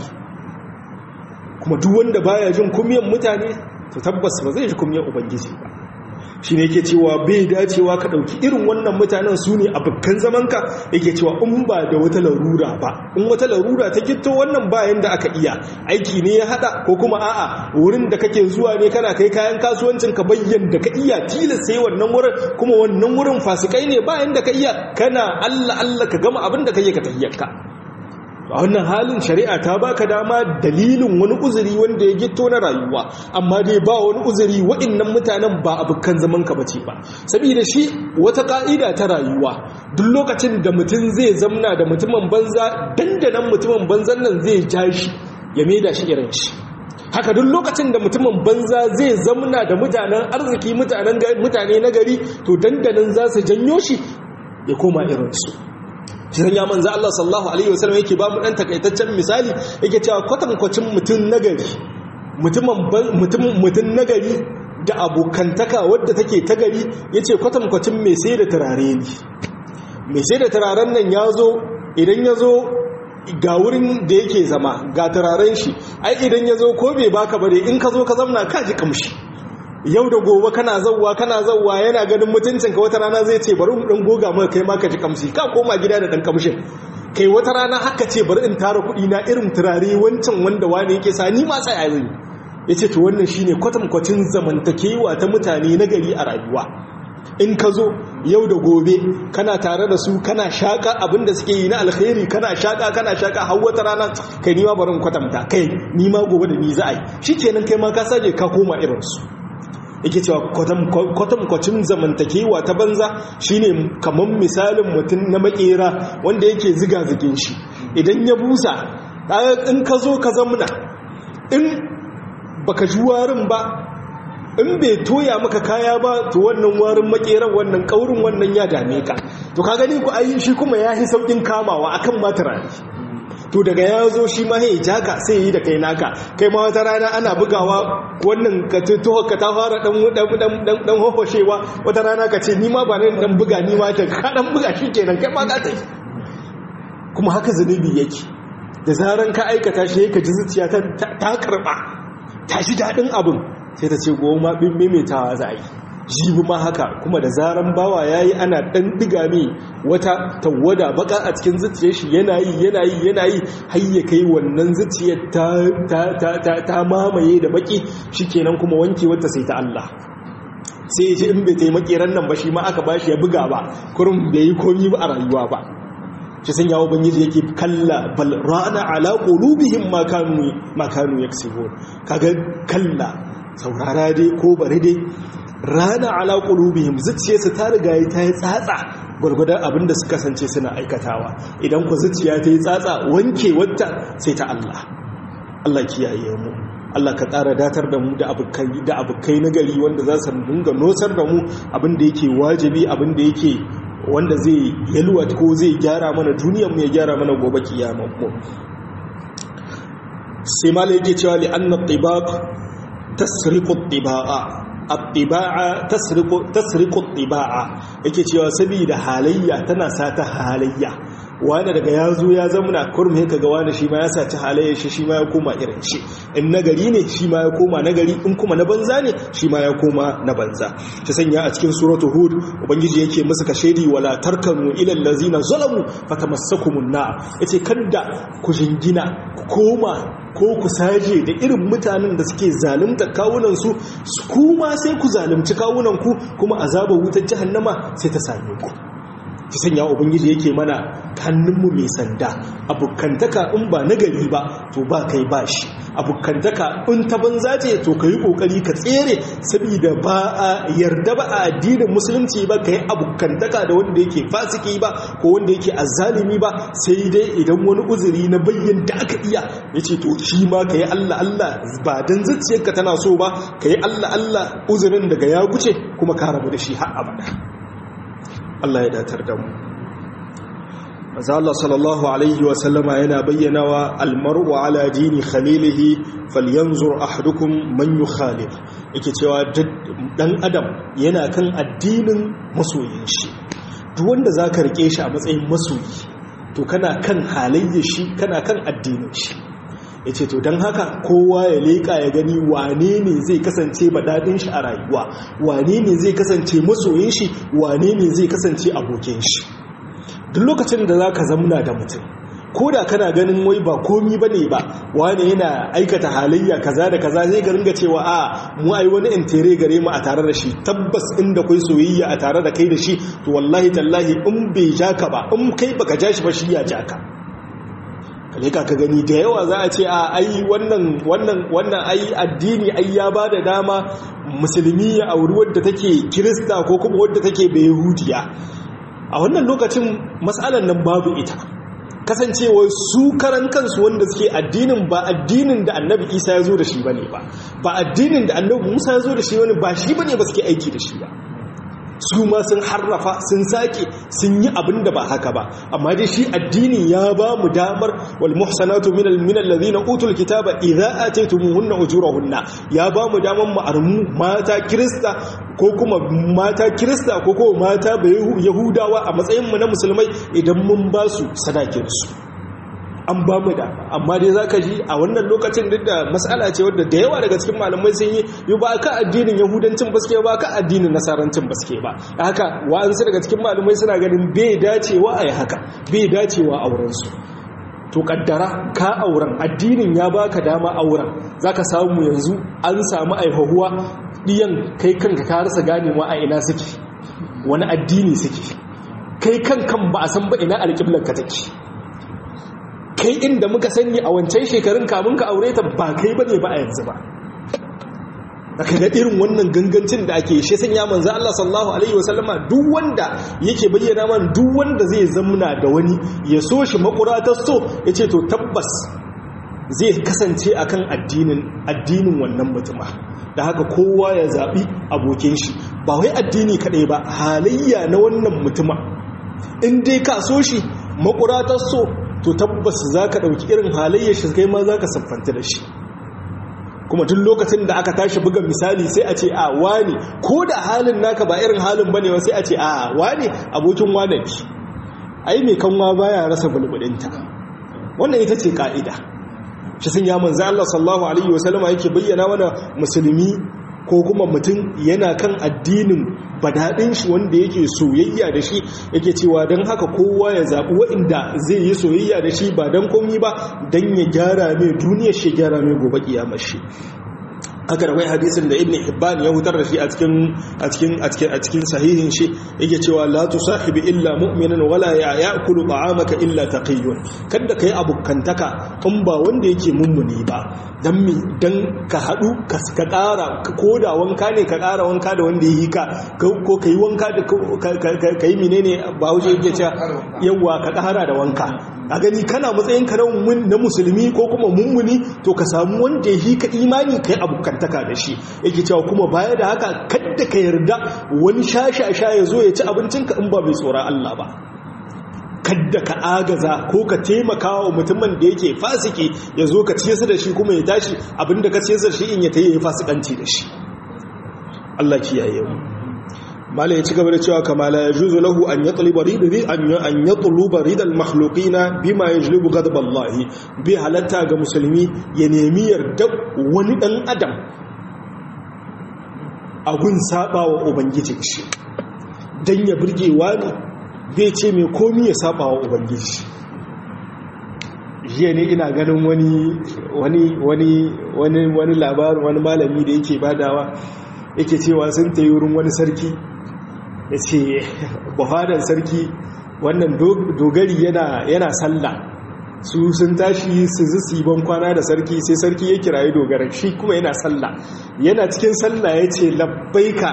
kuma duk wanda baya jin kumiyan mutane to tabbas ba zai ji kumiyan ubangiji ba shi ne yake cewa bai dacewa ka ɗauki irin wannan mutanen su ne abokan zamanka yake cewa in ba da wata larura ba in wata larura ta gito wannan bayan da aka iya aiki ne ya haɗa ko kuma a'a wurin da kake zuwa ne kana kai kayan kasuwancin ka bayyan da ka iya tilas sai wannan wurin kuma wannan wurin fasikai ne bayan da ka iya kana allah allah ka gama abin da ka yi ka tahiyyarka a wannan halin shari'a ta baka dama dalilin wani uzuri wanda ya gito na rayuwa amma dai ba wani uzuri waɗannan mutanen ba abokan zaman ka bace ba saboda shi wata ka'ida ta rayuwa duk lokacin da mutum zai zamna da mutumin banza dandanan mutumin banzan nan zai ja shi ya maida shi irin shi haka duk lokacin da mutumin banza zai zamna da mutanen arziki mutane na gari to dandanan za su janyo shi ya koma irinsu jiran ya manza Allah sallallahu alaihi wasallam yake ba mu dan takaitaccen misali yake cewa kwatankwacin mutum nagari mutumin mutum nagari da abokantaka wadda take ta gari yace kwatankwacin mai sai da turare ne mai sai da turaren nan ya zo idan ya zo ga wurin da yake zama ga turaren shi ai idan ya zo ko bai baka bare in ka zo ka zamna ka ji kamshi yau da gobe kana zauwa kana zauwa yana ganin mutuncin ka wata rana zai ce bari mu dan goga maka kai ma ka ji kamshi ka koma gida da dan kamshin kai wata rana haka ce bari in tara kuɗi na irin turare wancan wanda wani yake sa ni ma sai ayi yace to wannan shine kwatankwacin zamantakewa ta mutane na gari a rayuwa in ka zo yau da gobe kana tare da su kana shaka abin da suke yi na alkhairi kana shaka kana shaka har wata rana kai nima barin kwatanta kai nima gobe da ni za a yi shikenan kai ma ka sake ka koma irin su yake cewa kwatankwacin zamantakewa ta banza shine kamar misalin mutum na makera wanda yake ziga zigin shi idan ya busa in ka zo ka zamna in baka ji warin ba in bai toya maka kaya ba to wannan warin makeran wannan kaurin wannan ya dame ka to ka gani ku ayi shi kuma ya yi saukin kamawa akan matarari to daga ya zo shi ma ya jaka sai yi da kai naka kai ma wata rana ana bugawa wannan ka tuho ka ta fara dan dan hofoshewa wata rana ka ce ni ma ba nan dan buga ni ma ta ka dan buga shi kenan kai ma ka ta kuma haka zunubi yake da zaran ka aikata shi ka ji zuciya ta ta karba ta shi dadin abin sai ta ce goma bin maimaitawa za a yi jibi ma haka kuma da zaran bawa ya yi ana ɗan diga mai wata tawada baka a cikin zuciyar shi yana yi yana yi yana yi har ya kai wannan zuciyar ta mamaye da baki shi kenan kuma wanke wata sai ta Allah sai ji in bai taimaki ran nan ba shi ma aka ba shi ya buga ba kurum bai yi komi ba a rayuwa ba shi sun yawo bangiji yake kalla bal rana ala qulubihim ma kanu ma kanu yaksibun kaga kalla saurara dai ko bari dai rana ala qulubihim zuciyarsa ta riga ta yi tsatsa gwargwadon abin da suka kasance suna aikatawa idan ku zuciya ta yi tsatsa wanke wata sai ta Allah Allah kiyaye mu Allah ka ƙara datar da mu da abokai da abokai na gari wanda za su dinga nosar da mu abin da yake wajibi abin da yake wanda zai yalwa ko zai gyara mana duniyar mu ya gyara mana gobe kiyamar mu sai mala yake cewa li anna tibaq tasriqu tiba'a at-tiba'a tasriqu tasriqu tiba'a yake cewa saboda halayya tana sata halayya wani daga ya zo ya zamuna kurmi ka ga wani shi ma ya saci halayyar shi shi ma ya koma irin shi in nagari ne shi ma ya koma nagari in kuma na banza ne shi ma ya koma na banza ta sanya a cikin suratu hud ubangiji yake musu ka shaidi wala tarkanu ila allazina zalamu fatamassakumun na yace kada ku jingina ku koma ko ku saje da irin mutanen da suke zalunta kawunan su kuma sai ku zalunci kawunan ku kuma azabar wutar jahannama sai ta same ku ki sanya ubangiji yake mana hannunmu mai sanda abukantaka in ba nagari ba to ba kai ba shi abukantaka in ta banza ce to ka yi kokari ka tsere saboda ba a yarda ba a addinin musulunci ba ka yi abukantaka da wanda yake fasiki ba ko wanda yake azzalimi ba sai dai idan wani uzuri na bayyan da aka iya ya ce to shi ma ka yi allah allah ba don zuciyarka tana so ba ka yi allah allah uzurin daga ya guce kuma ka rabu da shi har abada Allah ya datar da mu Maza Allah sallallahu alaihi wa sallama yana bayyana wa almar'u ala dini khalilihi falyanzur ahadukum man yukhalif yake cewa dan adam yana kan addinin masoyin shi duk wanda zaka rike shi a matsayin masoyi to kana kan halayyar shi kana kan addinin shi ya ce to don haka kowa ya leƙa ya gani wane ne zai kasance daɗin shi a rayuwa wane ne zai kasance masoyin shi wane ne zai kasance abokin shi duk lokacin da za ka zamna da mutum ko da kana ganin wai ba komi ba ne ba wane yana aikata halayya kaza da kaza zai ga ringa cewa a mu ai wani intere gare mu a tare da shi tabbas inda kai soyayya a tare da kai da shi to wallahi tallahi in bai ja ka ba in kai baka ja shi ba shi ya ja ka kaleka ka gani da yawa za a ce a ai wannan wannan wannan ai addini ai ya ba da dama musulmi ya auri wadda take kirista ko kuma wadda take bai yahudiya a wannan lokacin matsalar nan babu ita kasancewa su karan kansu wanda suke addinin ba addinin da annabi isa ya zo da shi bane ba ba addinin da annabi musa ya zo da shi bane ba shi bane ba suke aiki da shi ba su ma sun harrafa sun sake sun yi abin da ba haka ba amma dai shi addini ya ba mu damar wal muhsanatu min al min alladhina utul kitaba idza ataytumuhunna ujurahunna ya ba mu damar mu armu mata kirista ko kuma mata kirista ko kuma mata yahudawa a matsayin mu na musulmai idan mun ba su sadakin su an ba mu da amma dai za ka ji a wannan lokacin duk da matsala ce wadda da yawa daga cikin malamai sun yi yi ba ka addinin yahudancin baske ba ka addinin nasarancin baske ba haka wa'ansu daga cikin malamai suna ganin bai dacewa a yi haka bai dacewa a wurinsu to kaddara ka auren addinin ya baka dama auren za ka samu yanzu an samu aihuwa ɗiyan kai kanka ka rasa ganewa a ina suke wani addini suke kai kan kan ba a san ba ina alƙiblar ka take kai inda muka sani a wancan shekarun kamun ka aure ta ba kai bane ba a yanzu ba aka ga irin wannan gangancin da ake shi sanya manzo Allah sallallahu alaihi wasallama duk wanda yake bayyana man duk wanda zai zamna da wani ya so shi makuratar so yace to tabbas zai kasance akan addinin addinin wannan mutuma da haka kowa ya zabi abokin shi ba wai addini kadai ba halayya na wannan mutuma in dai ka so shi makuratar so to tabbas za ka ɗauki irin halayyar shi kai ma za ka siffanta da shi kuma tun lokacin da aka tashi buga misali sai a ce a wani ko da halin naka ba irin halin bane ba sai a ce a wani abokin wane ne ai mai kanwa baya rasa bulbulinta wannan ita ce ka'ida shi sun ya manzo Allah sallallahu alaihi wasallama yake bayyana mana musulmi ko kuma mutum yana kan addinin badaɗin shi wanda yake soyayya da shi yake cewa don haka kowa ya zaɓi waɗanda zai yi soyayya da shi ba don komi ba don ya gyara mai duniyar shi gyara mai gobe kiyamar shi haka da wai hadisin da ibn hibban ya hutar da shi a cikin a cikin a cikin a cikin sahihin shi yake cewa la tusahibi illa mu'minan wala ya'kulu ta'amaka illa taqiyyun kada kai abukantaka in ba wanda yake mummuni ba dan mi dan ka hadu ka ka ƙara ko da wanka ne ka ƙara wanka da wanda yi ka ko kai wanka da kai menene ba wuce yake cewa yawa ka ƙara da wanka a gani kana matsayin ka na musulmi ko kuma mummuni to ka samu wanda yi ka imani kai abukantaka da shi yake cewa kuma baya da haka kadda ka yarda wani shashasha ya zo ya ci abincinka in ba mai tsoron Allah ba kadda ka agaza ko ka taimaka wa mutumin da yake fasiki ya zo ka ciyasa da shi kuma ya tashi abinda ka ciyasa da shi in ya ta yi fasikanci da shi Allah kiyaye mu mala ya ci gaba da cewa kama la yajuzu lahu an yatluba ridhi an an yatluba ridal makhluqina bima yajlibu ghadab Allah bi halatta ga musulmi ya nemi yarda wani dan adam a gun saba wa ubangijin shi dan ya burge wani bai ce mai komi ya saba wa ubangiji jiya ne ina ganin wani wani wani wani wani labarin wani malami da yake badawa yake cewa sun tayi wurin wani sarki ya ce buhadar sarki wannan dogari yana sallah su sun tashi su zisi ban kwana da sarki sai sarki ya kirayi dogaran shi kuma yana sallah yana cikin sallah ya ce labbaika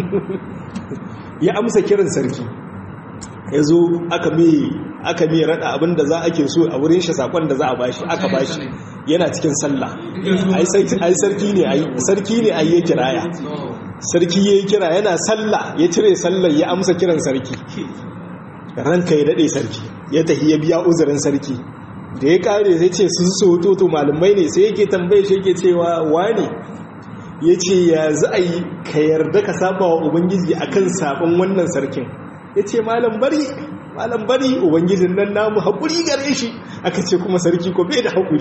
ya amsa kiran sarki ya zo aka mai rada abin da za a ke so a wurin shi sakon da za a bashi aka bashi yana cikin sallah ai sarki ne ai sarki ne ai ya kiraya sarki ya yi kira yana sallah ya cire sallah ya amsa kiran sarki ranka ya daɗe sarki ya tafi ya biya uzurin sarki da ya kare sai ce sun so to malamai ne sai yake tambaye shi yake cewa wane ya ce ya za a yi ka yarda ka saba wa ubangiji akan sabon wannan sarkin ya ce malam bari malam bari ubangijin nan namu haƙuri gare shi aka ce kuma sarki ko bai da haƙuri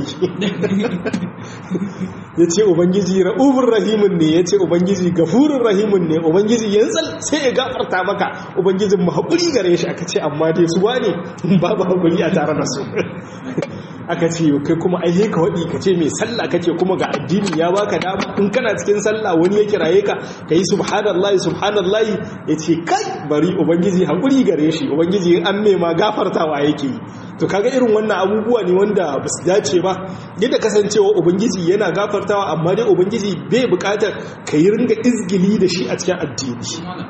ya ce ubangiji ra'ubin rahimun ne ya ce ubangiji gafurin rahimun ne ubangiji yanzu sai ya gafarta maka ubangijin mu haƙuri gare shi aka ce amma dai su wane babu haƙuri a tare da su aka ce kai kuma ai ka waɗi ka ce mai sallah kake kuma ga addini ya baka dama in kana cikin sallah wani ya kiraye ka ka yi subhanallahi subhanallahi ya ce kai bari ubangiji haƙuri gare shi ubangiji an nema gafartawa yake yi to kaga irin wannan abubuwa ne wanda ba su dace ba yadda kasancewa ubangiji yana gafartawa amma dai ubangiji bai buƙatar ka yi ringa izgili da shi a cikin addini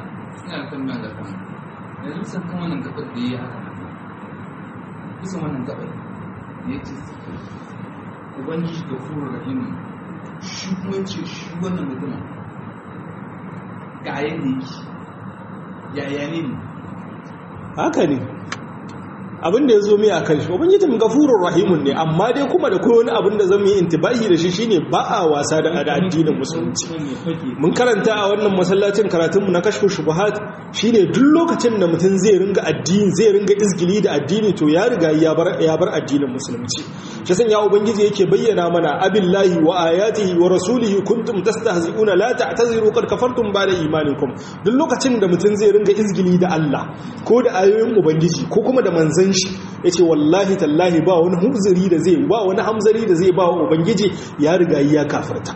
bisa wannan gabar ya ce ubangiji da furu rahimu shi kuma ce shi wannan mutumin ga yadda yake yaya ne haka ne abin da ya zo mai a kan shi ubangijin gafurur rahimun ne amma dai kuma da kowane abin da zan yi intibahi da shi shine ba a wasa da addinin musulunci mun karanta a wannan masallacin karatunmu na kashfu shubuhat shine duk lokacin da mutum zai ringa addini zai ringa izgili da addini to ya riga ya bar ya bar addinin musulunci shi san ya ubangiji yake bayyana mana abillahi wa ayatihi wa rasulihi kuntum tastahzi'una la ta'taziru qad kafartum ba'da imanikum duk lokacin da mutum zai ringa izgili da Allah ko da ayoyin ubangiji ko kuma da manzon shi yace wallahi tallahi ba wani huzuri da zai ba wani hamzari da zai ba wa ubangiji ya riga ya kafarta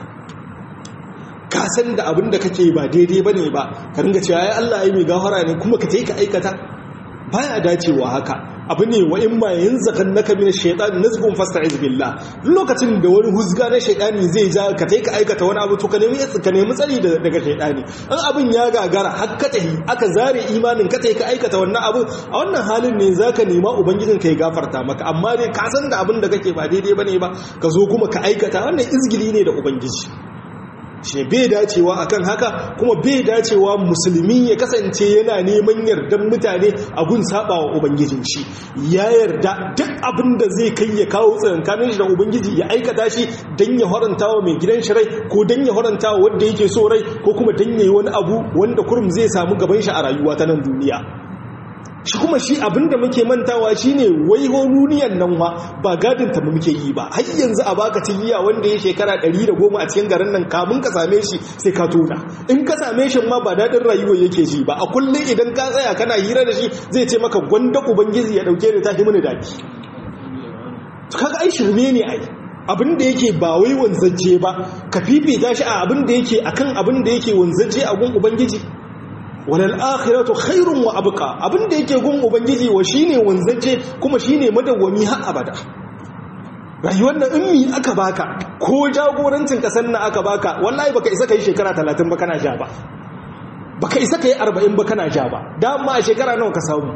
ka san da abin da kake ba daidai ba ne ba ka ringa cewa ya Allah ya mai gafara ne kuma ka ka aikata baya dacewa haka abu ne wa in ma yanzakan naka min shaytan nazgun fasta'iz billah lokacin da wani huzga na shaytani zai ja ka ka aikata wani abu to ka nemi ka nemi tsari daga shaytani an abin ya gagara har ka tahi aka zare imanin ka ka aikata wannan abu a wannan halin ne zaka nema ubangijin ka ya gafarta maka amma dai ka san da abin da kake ba daidai bane ba ka zo kuma ka aikata wannan izgili ne da ubangiji shi bai dacewa akan haka kuma bai dacewa musulmi ya kasance yana neman yardan mutane a gun saba wa ubangijin shi ya yarda duk abin da zai kai ya kawo tsakankanin shi da ubangiji ya aikata shi dan ya haranta wa mai gidan shi rai ko dan ya haranta wa wanda yake so rai ko kuma dan yayi wani abu wanda kurum zai samu gaban shi a rayuwa ta nan duniya shi kuma shi abinda muke mantawa shine wai duniyan nan wa ba gadin ta muke yi ba har yanzu a baka tigiya wanda ya shekara 110 a cikin garin nan kamun ka same shi sai ka tona in ka same shi ma ba dadin rayuwa yake ji ba a kullum idan ka tsaya kana hira da shi zai ce maka gwanda ubangiji ya dauke ni ta mini daki to kaga ai shirme ne ai abin da yake ba wai wanzaje ba ka fifita shi a abin da yake akan abin da yake wanzaje a gun ubangiji walal akhiratu khairun wa abqa abin da yake gun ubangiji wa shine wanzaje kuma shine madawwami har abada rayuwar nan in mi aka baka ko jagorancin kasar nan aka baka wallahi baka isa kai shekara 30 ba kana ja ba baka isa kai 40 ba kana ja ba dama a shekara nawa ka samu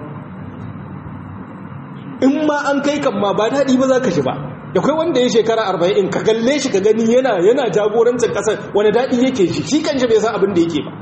in ma an kai kan ma ba daɗi ba za ka shi ba da kai wanda ya shekara arba'in ka galle shi ka gani yana yana jagorancin ƙasar wani daɗi yake shi shi kan shi bai san abin da yake ba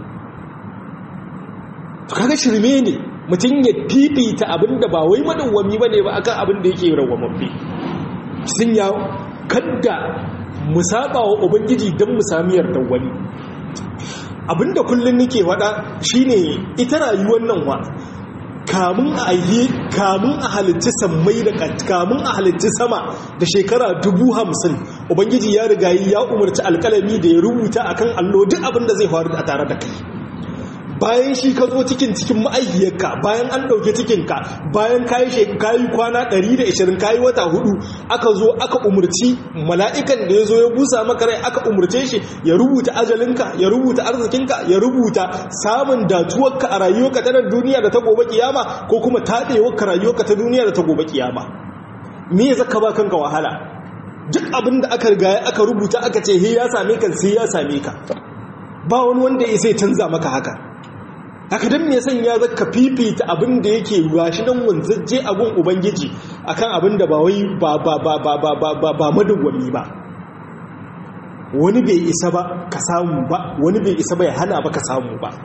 to kaga shirme ne mutum ya fifita abin da ba wai madawwami ba ne ba akan abin da yake rawwamambe sun ya kadda mu saba wa ubangiji don mu sami yardar wani abinda kullum nake faɗa shine ita rayuwar nan wa kamun a yi kamun a halitta sammai da kamun a halitta sama da shekara dubu hamsin ubangiji ya riga ya umarci alkalami da ya rubuta akan allo duk abin da zai faru a tare da kai bayan shi ka zo cikin cikin ma'aikiyarka bayan an ɗauke cikinka bayan kayi kayi kwana 120 kayi wata hudu aka zo aka umarci mala'ikan da ya zo ya busa maka rai aka umarce shi ya rubuta ajalinka ya rubuta arzikinka ya rubuta samun datuwarka a rayuwarka ta duniya da ta gobe kiyama ko kuma taɗewarka rayuwarka ta duniya da ta gobe kiyama me ya zaka ba kanka wahala duk abin da aka riga aka rubuta aka ce he ya same ka sai ya same ka ba wani wanda ya sai canza maka haka haka don me san ya zaka fifita abin da yake gashi nan wanzaje abin ubangiji akan abin da ba wai ba ba ba ba ba ba ba ba madawwami ba wani bai isa ba ka samu ba wani bai isa ba ya hana ba ka samu ba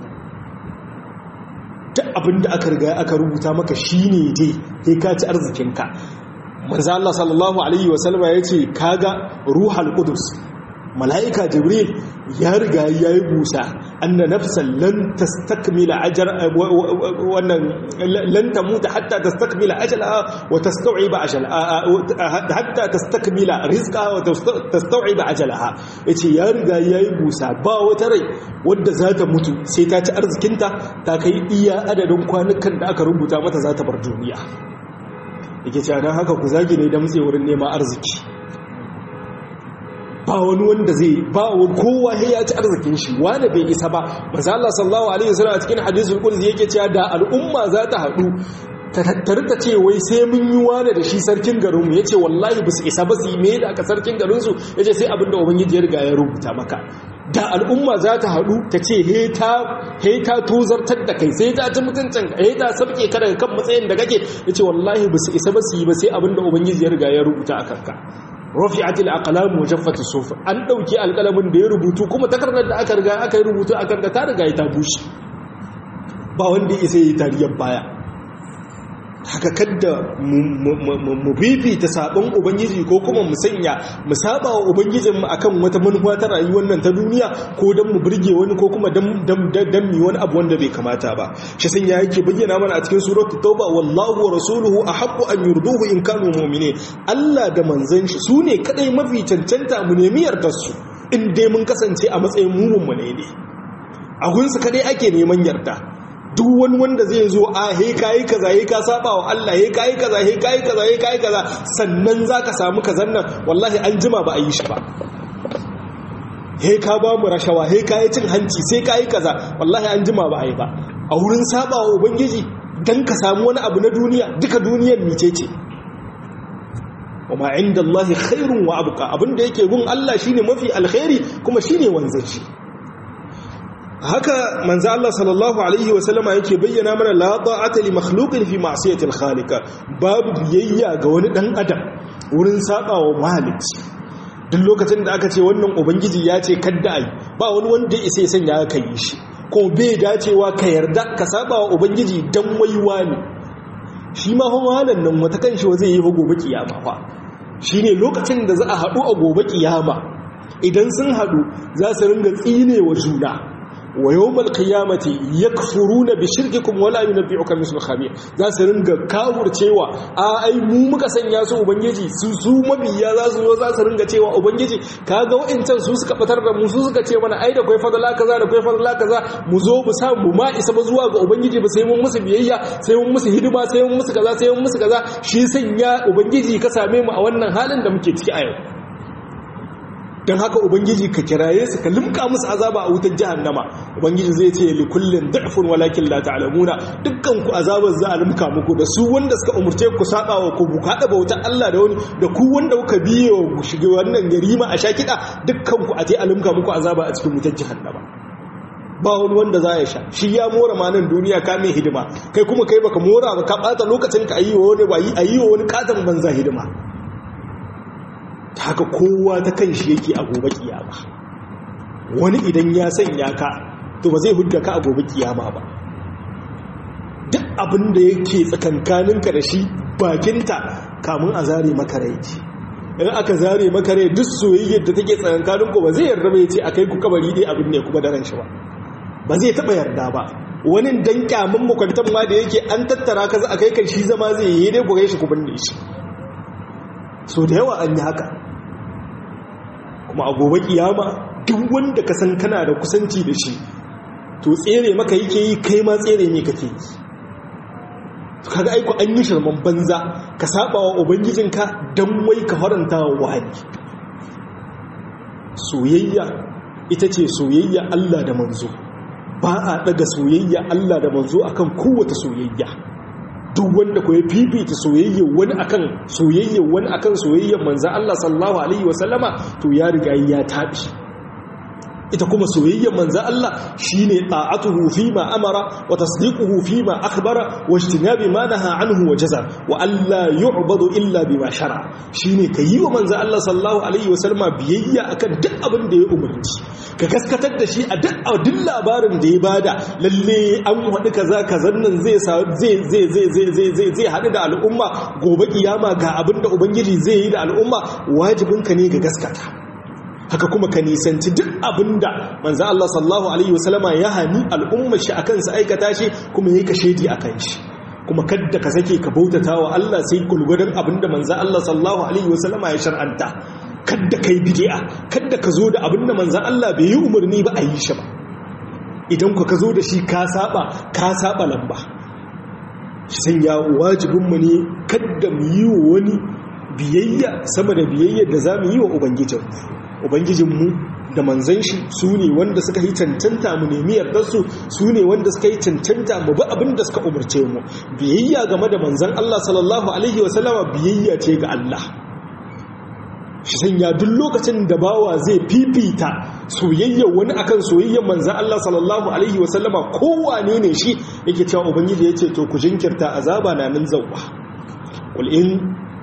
duk abin da aka riga aka rubuta maka shine dai kai ka ci arzikinka manzo Allah sallallahu alaihi wasallama yace kaga ruhal qudus mala'ika jibril ya riga ya yi busa anna nafsan lan tastakmila ajar wannan lan tamuta hatta tastakmila ajalaha wa tastau'iba ajalaha hatta tastakmila rizqaha wa tastau'iba ajalaha yace ya riga ya yi busa ba wata rai wadda za ta mutu sai ta ci arzikinta ta kai iya adadin kwanukan da aka rubuta mata za ta bar duniya yake cewa don haka ku zagi ne da mutse wurin neman arziki ba wani wanda zai ba wani kowa ya ci arzikin shi wanda bai isa ba manzo Allah sallallahu alaihi wasallam a cikin hadisul qudsi yake cewa da al'umma za ta hadu ta tattare ta ce wai sai mun yi wani da shi sarkin garin mu yace wallahi ba su isa ba su yi me da aka sarkin garin su yace sai abinda ubangiji ya riga ya rubuta maka da al'umma za ta hadu ta ce he ta he ta tozartar da kai sai ta ci mutuncin ka he ta sabke ka daga kan matsayin da kake yace wallahi ba su isa ba su yi ba sai abinda ubangiji ya riga ya rubuta a kanka rafi'atil aqlam wa jaffat as-suf an dauki alqalamin da ya rubutu kuma takardar da aka riga aka yi rubutu akan da ta riga ta bushe ba wanda isa yi tariyar baya haka kadda mu bibita sabon ubangiji ko kuma mu sanya mu saba wa ubangijin mu akan wata manufa ta rayuwar nan ta duniya ko dan mu burge wani ko kuma dan dan mi wani abu wanda bai kamata ba shi san ya yake bayyana mana a cikin suratul tauba wallahu wa rasuluhu ahaqqu an yurduhu in kanu mu'minin Allah da manzon shi sune kadai mafi cancanta mu nemi yardar su in dai mun kasance a matsayin mumun mu ne ne a gunsu kadai ake neman yarda duk wani wanda zai zo a he kayi kaza he ka saba wa Allah he kayi kaza he kayi kaza he kayi kaza sannan zaka samu kazan nan wallahi an jima ba a yi shi ba he ka ba mu rashawa he kayi cin hanci sai kayi kaza wallahi an jima ba a yi ba a wurin saba wa ubangiji dan ka samu wani abu na duniya duka duniyar mice ce wa ma inda Allah khairun wa abqa abinda yake gun Allah shine mafi alkhairi kuma shine wanzaci haka manzo Allah sallallahu alaihi wasallama yake bayyana mana la ta'ata li makhluqin fi ma'siyati al-khaliq babu biyayya ga wani dan adam wurin saba wa malici duk lokacin da aka ce wannan ubangiji ya ce kadda ai ba wani wanda ya sai sanya ka yi shi ko bai dacewa ka yarda ka saba wa ubangiji dan waiwa ne shi ma hawalan nan wata kanshi wa zai yi gobe kiyama fa shine lokacin da za a hadu a gobe kiyama idan sun hadu za su ringa tsine wa juna wa yawmal qiyamati yakfuruna bi shirkikum wala yunabbi'uka mislu khabir za su ringa kawurcewa a ai mu muka sanya su ubangiji su su mabiya za su zo za su ringa cewa ubangiji kaga wa'incan su suka fitar da mu su suka ce mana ai da kai fadala kaza da kai fadala kaza mu zo mu sa mu ma isa ba zuwa ga ubangiji ba sai mun musu biyayya sai mun musu hidima sai mun musu kaza sai mun musu kaza shi sanya ubangiji ka same mu a wannan halin da muke ciki a yau don haka ubangiji ka kiraye su ka limka musu azaba a wutar jahannama ubangiji zai ce li kullin da'fun walakin la ta'lamuna dukkan ku azabar za a limka muku da su wanda suka umurce ku saba wa ku kada bautar Allah da wani da ku wanda kuka biye wa shige wannan garima a shakida dukkan ku a je a limka muku azaba a cikin wutar jahannama ba wani wanda za ya sha shi ya mora ma nan duniya ka mai hidima kai kuma kai baka mora ba ka bata lokacin ka ayi wa wani ayi wa wani katon banza hidima haka kowa ta kan shi yake a gobe kiyama wani idan ya sanya ka to ba zai hudda ka a gobe kiyama ba duk abin da yake tsakankaninka da shi bakinta kamun a zare maka rai in aka zare maka rai duk soyayyar da take tsakankaninku ba zai yarda bai ce a kai ku kabari dai abin ne kuma da ran shi ba ba zai taba yarda ba wani dan kyamun makwantan ma da yake an tattara ka za a kai kan shi zama zai yi dai ku shi ku binne shi so da yawa an yi haka kuma a gobe kiyama duk wanda ka san kana da kusanci da shi to tsere maka yake yi kai ma tsere ne kake yi kaga aiko an yi shirman banza ka saba wa ubangijinka don wai ka faranta wa wahani soyayya ita ce soyayya Allah da manzo ba a daga soyayya Allah da manzo akan kowace soyayya duk wanda ko ya fifita soyayya wani akan soyayya wani akan soyayyar manzo Allah sallallahu alaihi wasallama to ya riga ya tabi ita kuma soyayyar manzo Allah shine ta'atuhu fima amara wa tasdiquhu fima akhbara wa ijtinabi ma naha anhu wa jaza wa alla yu'badu illa bima shara shine kayi wa manzo Allah sallallahu alaihi wasallama biyayya akan duk abin da ya umarci ka gaskatar da shi a duk labarin da ya bada lalle an wadi kaza kazan nan zai zai zai zai zai zai zai zai hadu da al'umma gobe kiyama ga abin da ubangiji zai yi da al'umma wajibinka ne ga gaskata haka kuma ka nisanci duk abinda manzo Allah sallallahu alaihi wasallama ya hani al'ummar shi akan sa aikata shi kuma yayi ka shedi akan shi kuma kadda ka sake ka bautata wa Allah sai kulgudan abinda manzo Allah sallallahu alaihi wasallama ya shar'anta kadda kai bid'a kadda ka zo da abinda manzo Allah bai yi umarni ba a yi shi ba idan ka zo da shi ka saba ka saba lamba shi sanya wajibinmu ne kadda mu yi wa wani biyayya sama da biyayyar da za mu yi wa ubangijinmu ubangijinmu da manzan shi su ne wanda suka yi cancanta mu nemi yardarsu su ne wanda suka yi cancanta mu bi abin da suka umarce mu biyayya game da manzan Allah sallallahu alaihi wasallama biyayya ce ga Allah shi sanya duk lokacin da bawa zai fifita soyayyar wani akan soyayyar manzan Allah sallallahu alaihi wasallama kowane ne shi yake cewa ubangiji ya ce to ku jinkirta azaba na nan zauwa qul in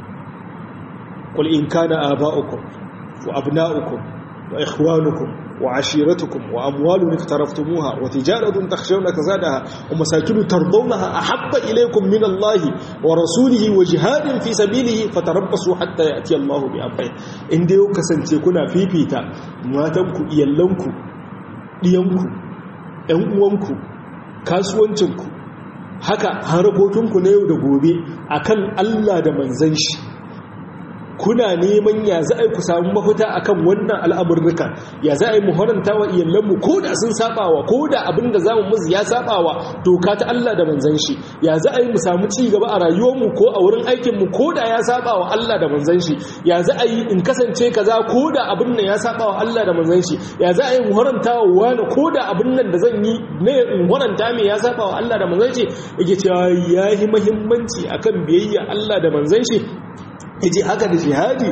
qul in kana aba'ukum وأبناؤكم وإخوانكم وعشيرتكم وأموال اقترفتموها وتجارة تخشون كزادها ومساكن ترضونها أحب إليكم من الله ورسوله وجهاد في سبيله فتربصوا حتى يأتي الله بأمره إن ديو كسنتي كنا في بيتا ماتنكو إيالنكو ديانكو أنوانكو kasuwancinku haka harabokinku na yau da gobe akan Allah da manzan shi kuna neman ya za a yi ku samu mafita akan wannan al'amurruka ya za a yi muharanta wa iyalanmu ko da sun sabawa ko da abin da za mu musu ya sabawa doka ta Allah da manzan shi ya za a yi mu samu ci gaba a rayuwarmu ko a wurin aikinmu ko da ya sabawa Allah da manzan shi ya za a yi in kasance kaza ko da abin nan ya sabawa Allah da manzan shi ya za a yi muharanta wa wani ko da abin nan da zan yi ne in muharanta mai ya sabawa Allah da manzan shi yake cewa ya yi muhimmanci akan biyayya Allah da manzan shi yace haka da jihadi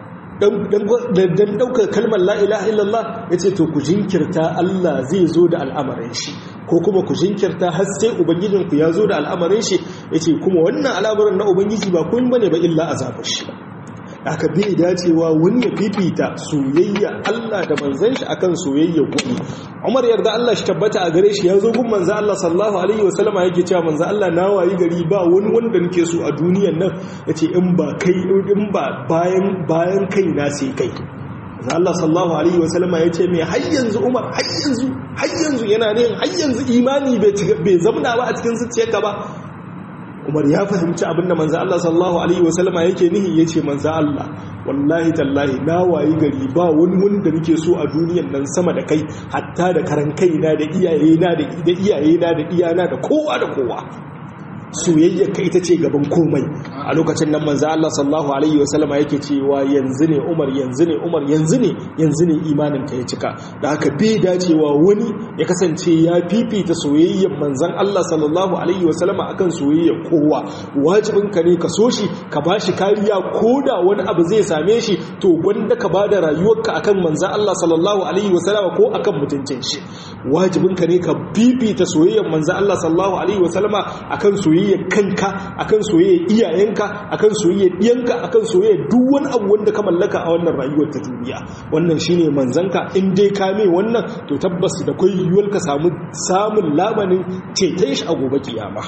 dan daukar kalmar la ilaha illallah yace to ku jinkirta Allah zai zo da al'amarin shi ko kuma ku jinkirta har sai ubangijin ku ya zo da al'amarin shi yace kuma wannan al'amarin na ubangiji ba kun bane ba illa azabar shi aka bai dacewa wani ya fifita soyayya Allah da manzan shi akan soyayya kuɗi Umar yarda Allah shi tabbata a gare shi ya zo gun manzan Allah sallallahu alaihi wasallama yake cewa manzan Allah na wayi gari ba wani wanda nake so a duniyan nan yace in ba kai in ba bayan bayan kai na sai kai Allah sallallahu alaihi wasallama yace me har yanzu Umar har yanzu har yanzu yana ne har yanzu imani bai bai zamna ba a cikin zuciyarka ba umar ya fahimci abinda manzo Allah sallallahu alaihi wasallama yake nihi yace manzo Allah wallahi tallahi na wayi gari ba wani wanda nake so a duniyan nan sama da kai hatta da karan kaina da iyayena da da iyayena da iyana da kowa da kowa soyayyar ka ita ce gaban komai a lokacin nan manzo Allah sallallahu alaihi wasallama yake cewa yanzu ne Umar yanzu ne Umar yanzu ne yanzu ne imanin ka ya cika da haka bai dacewa wani ya kasance ya fifita soyayyar manzon Allah sallallahu alaihi wasallama akan soyayyar kowa wajibin ka ne ka so shi ka bashi kariya koda wani abu zai same shi to gwanda ka bada rayuwarka akan manzon Allah sallallahu alaihi wasallama ko akan mutuncin shi wajibin ka ne ka fifita soyayyar manzon Allah sallallahu alaihi wasallama akan soyayyar kanka akan soyayyar iyayenka akan soyayyar diyanka akan soyayyar duk wani abu wanda ka mallaka a wannan rayuwar ta duniya wannan shine manzanka in dai ka mai wannan to tabbas da kai yiwuwar ka samu samun labanin ceton shi a gobe kiyama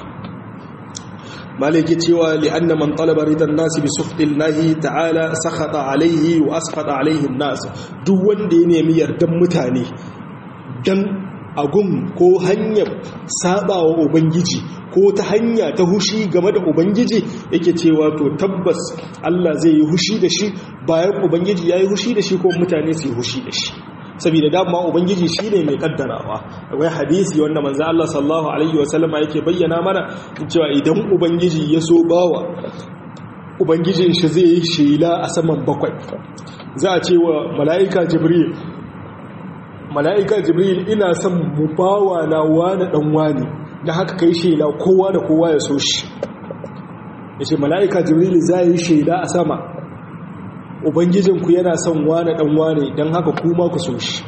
malaki cewa li'anna man talaba ridan nasi bi suhtillahi ta'ala sakhata alaihi wa askhata alaihi an-nas duk wanda ya nemi yardan mutane dan agun ko hanyar sabawa ubangiji ko ta hanya ta hushi game da ubangiji yake cewa to tabbas Allah zai yi hushi da shi bayan ubangiji ya yi hushi da shi ko mutane su yi hushi da shi saboda dama ubangiji shi ne mai kaddarawa akwai hadisi wanda manzo Allah sallallahu alaihi wasallama yake bayyana mana cewa idan ubangiji ya so bawa ubangijin shi zai yi shela a saman bakwai za a ce wa mala'ika jibril mala'ika jibril ina son mu bawa na wani dan wani da haka kai shela kowa da kowa ya so shi ya ce mala'ika jibril za yi shela a sama ubangijinku yana son wane dan wane don haka kuma ku so shi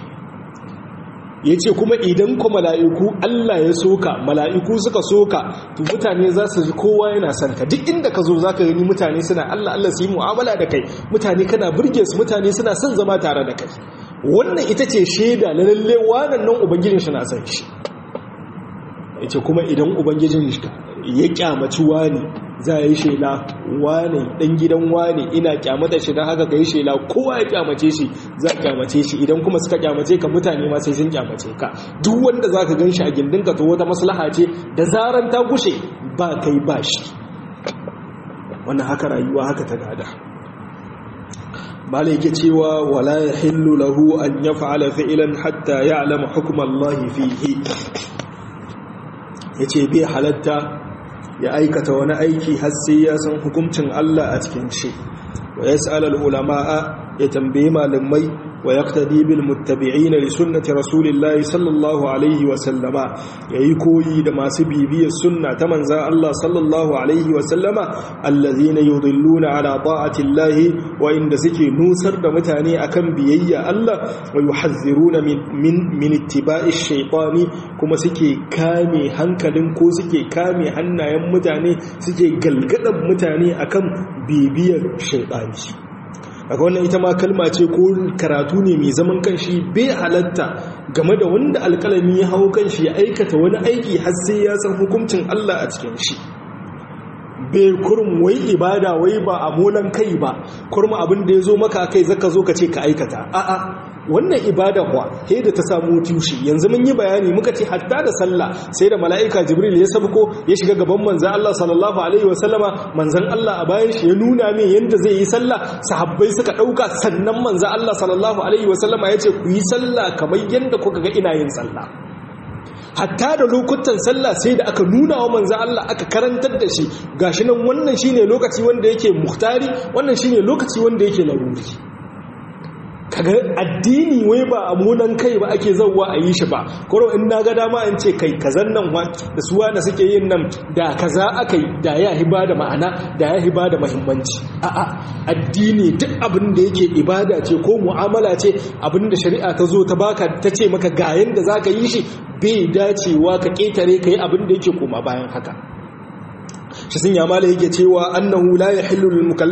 ya ce kuma idan ku mala'iku Allah ya soka mala'iku suka soka to mutane za su ji kowa yana son ka duk inda ka zo za ka gani mutane suna Allah Allah su yi mu'amala da kai mutane kana burge su mutane suna son zama tare da kai wannan ita ce shaida na lalle wannan nan ubangijin shi na son shi ya ce kuma idan ubangijin ya kyamaci wani za a yi shela wane ɗan gidan wane ina kyamata shi don haka ka yi shela kowa ya kyamace shi za a kyamace shi idan kuma suka kyamace ka mutane ma sai sun kyamace ka duk wanda za ka gan shi a gindinka to wata maslaha ce da zaran ta gushe ba kai ba shi wannan haka rayuwa haka ta gada bala yake cewa wala ya hillu lahu an ya fa'ala fi'ilan hatta ya alama hukumallahi fihi ya ce bai halatta ya aikata wani aiki har sai ya san hukuncin Allah a cikin shi wa yas'al ulama'a ya tambayi malamai wa yaqtadi bil muttabi'ina li sunnati rasulillahi sallallahu alaihi wa sallama yayi koyi da masu bibiyar sunna ta manzon Allah sallallahu alaihi wa sallama allazina yudilluna ala ta'ati Allah wa inda suke nusar da mutane akan biyayya Allah wa yuhadhiruna min min, min ittiba'i shaytani kuma suke kame hankalin ko suke kame hannayen mutane suke galgadan mutane akan bibiyar shaytani daga wannan ita ma kalma ce ko karatu ne mai zaman kanshi bai halatta game da wanda alkalami ya hau kanshi ya aikata wani aiki har sai ya san hukuncin Allah a cikin shi bai kurum wai ibada wai ba a molan kai ba kurum abin da ya zo maka kai zaka zo ka ce ka aikata a'a wannan ibada kuwa he da ta samu tushe yanzu mun yi bayani muka ce hatta da sallah sai da mala'ika jibril ya sabko ya shiga gaban manzon Allah sallallahu alaihi wasallama manzon Allah a bayan shi ya nuna min yanda zai yi sallah sahabbai suka dauka sannan manzon Allah sallallahu alaihi wasallama ya ce ku yi sallah kamar yanda kuka ga ina yin sallah hatta da lokutan sallah sai da aka nuna wa manzo Allah aka karantar da shi gashi nan wannan shine lokaci wanda yake muhtari wannan shine lokaci wanda yake laruri kaga addini wai ba a munan kai ba ake zauwa a yi shi ba koro in na ga dama in ce kai kazan nan wa da suwa da suke yin nan da kaza aka yi da ya hiba da ma'ana da ya hiba da muhimmanci a'a addini duk abin da yake ibada ce ko mu'amala ce abin da shari'a ta zo ta baka ta ce maka ga yanda zaka yi shi bai dacewa ka ketare kai abin da yake koma bayan haka shi sun yama da yake cewa annahu la yahillu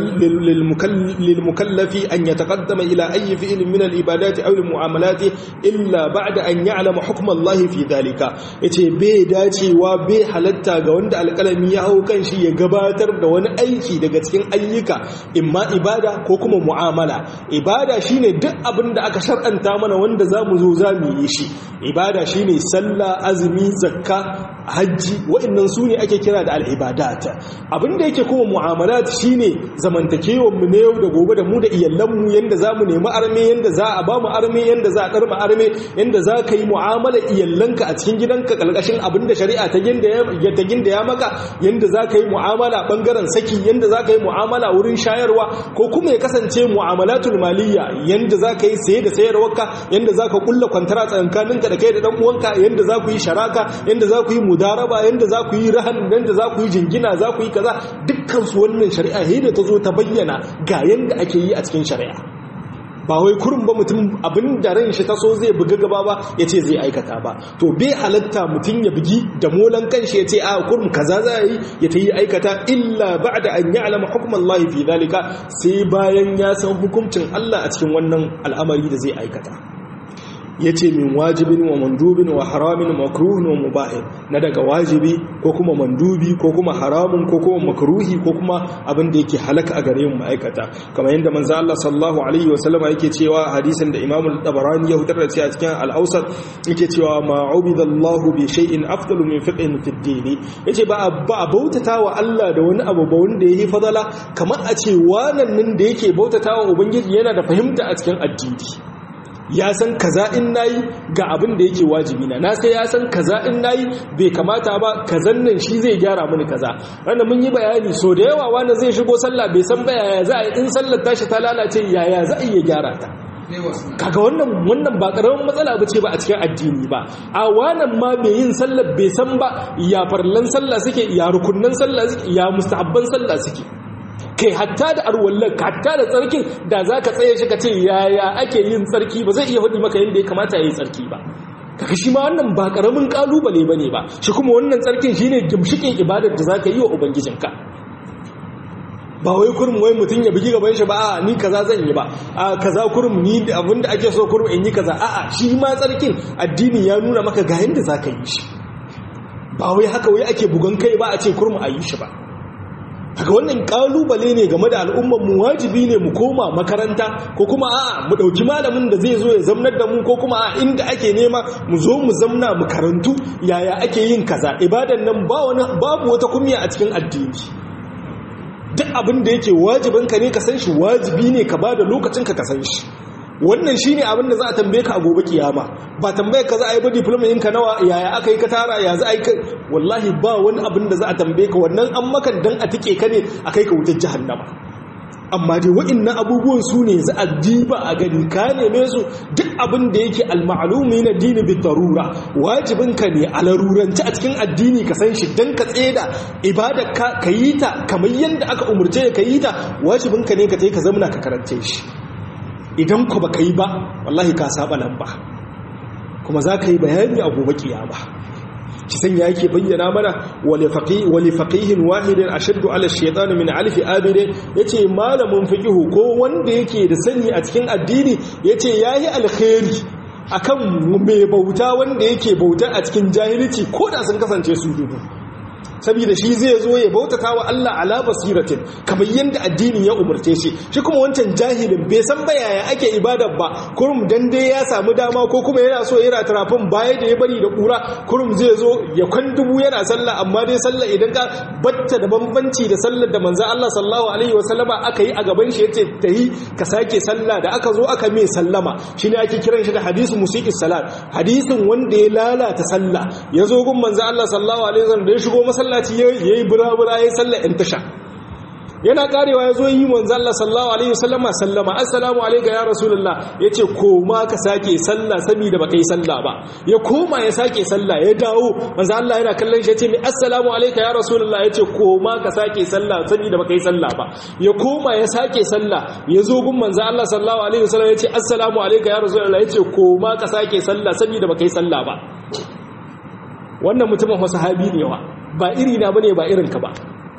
lil mukallafi an yataqaddama ila ayyi fi'lin min al ibadati aw al mu'amalati illa ba'da an ya'lama hukm Allah fi dhalika yace bai dacewa bai halatta ga wanda alƙalami ya hau kan shi ya gabatar da wani aiki daga cikin ayyuka imma ibada ko kuma mu'amala ibada shine duk abin da aka shar'anta mana wanda zamu zo zamu yi shi ibada shine sallah azumi zakka hajji wa'annan su ne ake kira da al'ibadat abinda yake kuma mu'amalat shine zamantakewar mu na yau da gobe da mu da iyalan mu yanda za mu nemi arme yanda za a ba mu arme yanda za a karma arme yanda za ka yi mu'amala iyalanka a cikin gidanka kalkashin abinda shari'a ta ginda ya ta ginda ya maka yanda za ka yi mu'amala bangaren saki yanda za ka yi mu'amala wurin shayarwa ko kuma ya kasance mu'amalatul maliyya yanda za ka yi saye da sayarwarka yanda za ka kulla kwantara tsakaninka da kai da dan uwanka yanda za ku yi sharaka yanda za ku yi mudaraba yanda za ku yi rahan yanda za ku yi jingina za ku yi kaza dukkan su wannan shari'a he da ta zo ta bayyana ga yanda ake yi a cikin shari'a ba wai kurin ba mutum abin da ran shi ta so zai buga gaba ba ya ce zai aikata ba to bai halatta mutum ya bugi da molan kanshi ya ce a kurin kaza za yi ya ta yi aikata illa ba da an yi alama hukumar Allah fi zalika sai bayan ya san hukuncin Allah a cikin wannan al'amari da zai aikata ya ce min wajibin wa mandubin wa haramin makruhin wa mubahin na daga wajibi ko kuma mandubi ko kuma haramun ko kuma makruhi ko kuma abin da yake halaka a gare mu ma'aikata kamar yadda manzo Allah sallallahu alaihi wasallama yake cewa hadisin da Imam al-Tabarani ya hutar da shi a cikin al-Awsat yake cewa ma ubidallahu bi shay'in afdalu min fiqhin fi ad-din yace ba ba bautata wa Allah da wani abu ba wanda yake fadala kamar a ce wannan nan da yake bautata wa ubangiji yana da fahimta a cikin addini ya san kaza in nayi ga abin da yake wajibi na na sai ya san kaza in nayi bai kamata ba kazan nan shi zai gyara mini kaza ranar mun yi bayani so da yawa wanda zai shigo sallah bai san ba yaya za a yi in sallar tashi ta lalace yaya za a iya gyara ta kaga wannan wannan ba karamin matsala ba ce ba a cikin addini ba a wannan ma mai yin sallar bai san ba ya farlan sallah suke ya rukunnan sallah suke ya mustahabban sallah suke kai hatta da arwallar hatta da tsarkin da za ka tsaye shi ka ce yaya ake yin tsarki ba zai iya faɗi maka yadda ya kamata ya yi tsarki ba kaka shi ma wannan ba ƙaramin ƙalubale ba ne ba shi kuma wannan tsarkin shi ne gimshikin ibadar da za ka yi wa ubangijinka ba wai kurum wai mutum ya bugi gaban shi ba a ni kaza zan yi ba a kaza kurum ni abinda ake so kurum in yi kaza a'a shi ma tsarkin addini ya nuna maka ga yadda za ka yi shi ba wai haka wai ake bugan kai ba a ce kurum a yi shi ba haka wannan kalubale ne game da al'ummar mu wajibi ne mu koma makaranta ko kuma a mu dauki malamin da zai zo ya zamnar da mu ko kuma a inda ake nema mu zo mu zamna mu karantu yaya ake yin kaza ibadan nan ba wani babu wata kumiya a cikin addini duk abin da yake wajibin ka ne ka san shi wajibi ne ka bada lokacin ka ka san shi wannan shine abin da za a tambaye ka a gobe kiyama ba tambaye ka za a yi ba diploma ɗinka nawa yaya aka yi ka tara ya za a yi ka wallahi ba wani abin da za a tambaye ka wannan an makan dan a tike ka ne a kai ka wutar jahannama amma dai wa'annan abubuwan su ne za a diba a gani ka neme su duk abin da yake al-ma'lumi na dini bi darura wajibin ka ne a laruranci a cikin addini ka san shi dan ka tseda ibadar ka ka yi ta kamar yadda aka umurce ka yi ta wajibin ka ne ka tai ka zamna ka karance shi idan ku baka yi ba wallahi ka saba lamba kuma za ka yi bayani a gobe kiyama ki sanya yake bayyana mana wali faqihin wahidin ashaddu ala shaytan min alf abid yace malamin fiqihu ko wanda yake da sani a cikin addini yace yayi alkhairi akan mai bauta wanda yake bauta a cikin jahilci ko da sun kasance su dubu saboda shi zai zo ya bautata wa Allah ala basiratin kamar yadda addini ya umarce shi shi kuma wancan jahilin bai san ba yaya ake ibadar ba kurum dan dai ya samu dama ko kuma yana so yana tarafin baya da ya bari da kura kurum zai zo ya kwan dubu yana sallah amma dai sallah idan ka batta da bambanci da sallar da manzo Allah sallallahu alaihi wasallama aka yi a gaban shi yace tayi ka sake sallah da aka zo aka mai sallama shine ake kiran shi da hadisu musiqis salat hadisin wanda ya lalata sallah ya zo gun manzo Allah sallallahu alaihi wasallam da ya shigo masallaci ya yi bura-bura ya yi sallar ‘yan tasha yana karewa ya zo yi manzo Allah sallallahu alaihi wasallama sallama assalamu alayka ya rasulullah yace koma ka sake sallah saboda baka yi sallah ba ya koma ya sake sallah ya dawo manzo Allah yana kallon shi yace mi assalamu alayka ya rasulullah yace koma ka sake sallah saboda baka yi sallah ba ya koma ya sake sallah ya zo gun manzo Allah sallallahu alaihi wasallam yace assalamu alayka ya rasulullah yace koma ka sake sallah saboda baka yi sallah ba wannan mutumin sahabi ne wa ba iri na bane ba irin ka ba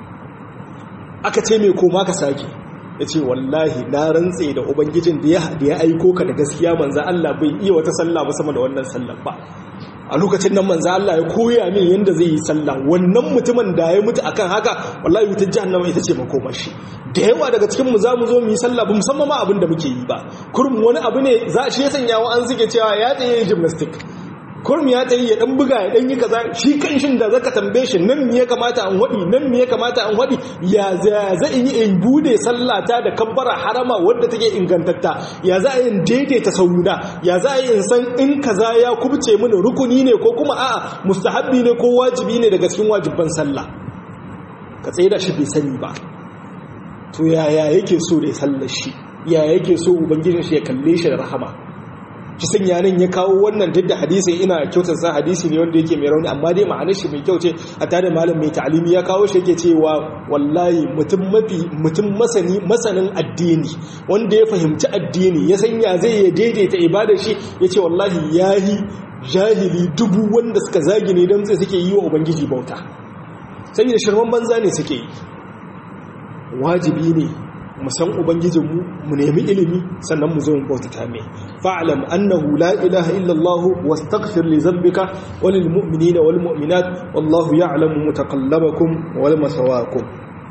aka ce mai koma ka sake ya ce wallahi na rantse da ubangijin da ya aiko ka da gaskiya manza Allah bai iya wata sallah ba sama da wannan sallah ba a lokacin nan manza Allah ya koya min yadda zai yi sallah wannan mutumin da ya mutu akan haka wallahi wutar jahannama ita ce makomar shi da yawa daga cikin mu za mu zo mu yi sallah ba musamman ma abin da muke yi ba kurum wani abu ne za shi ya sanya wa an suke cewa ya tsaye gymnastic kurum ya tsaye ya dan buga ya dan yi kaza shi kanshin da zaka tambaye shi nan me ya kamata an wadi nan me ya kamata an wadi ya za in yi in bude sallata da kabbara harama wadda take ingantatta ya za a yin daidaita sauna ya za a in san in kaza ya kubce mini rukuni ne ko kuma a'a mustahabbi ne ko wajibi ne daga cikin wajibban sallah ka tsaye da shi bai sani ba to yaya yake so da ya sallar shi yaya yake so ubangijin shi ya kalle shi da rahama kisan yanin ya kawo wannan duk da hadisi ina kyautar sa hadisi ne wanda yake mai rauni amma dai ma'anar shi mai kyau ce a tare malam mai ta'alimi ya kawo shi yake cewa wallahi mutum mafi mutum masani masanin addini wanda ya fahimci addini ya san ya zai ya daidaita ibadar shi yace wallahi yahi jahili dubu wanda suka zagi ne dan suke yi wa ubangiji bauta saboda shirman banza ne suke yi wajibi ne mu san ubangijinmu mu nemi ilimi sannan mu zo mu bautata mai fa'lam annahu la ilaha illa Allah wastaghfir li dhanbika walil mu'minina wal mu'minat wallahu ya'lamu mutaqallabakum wal masawakum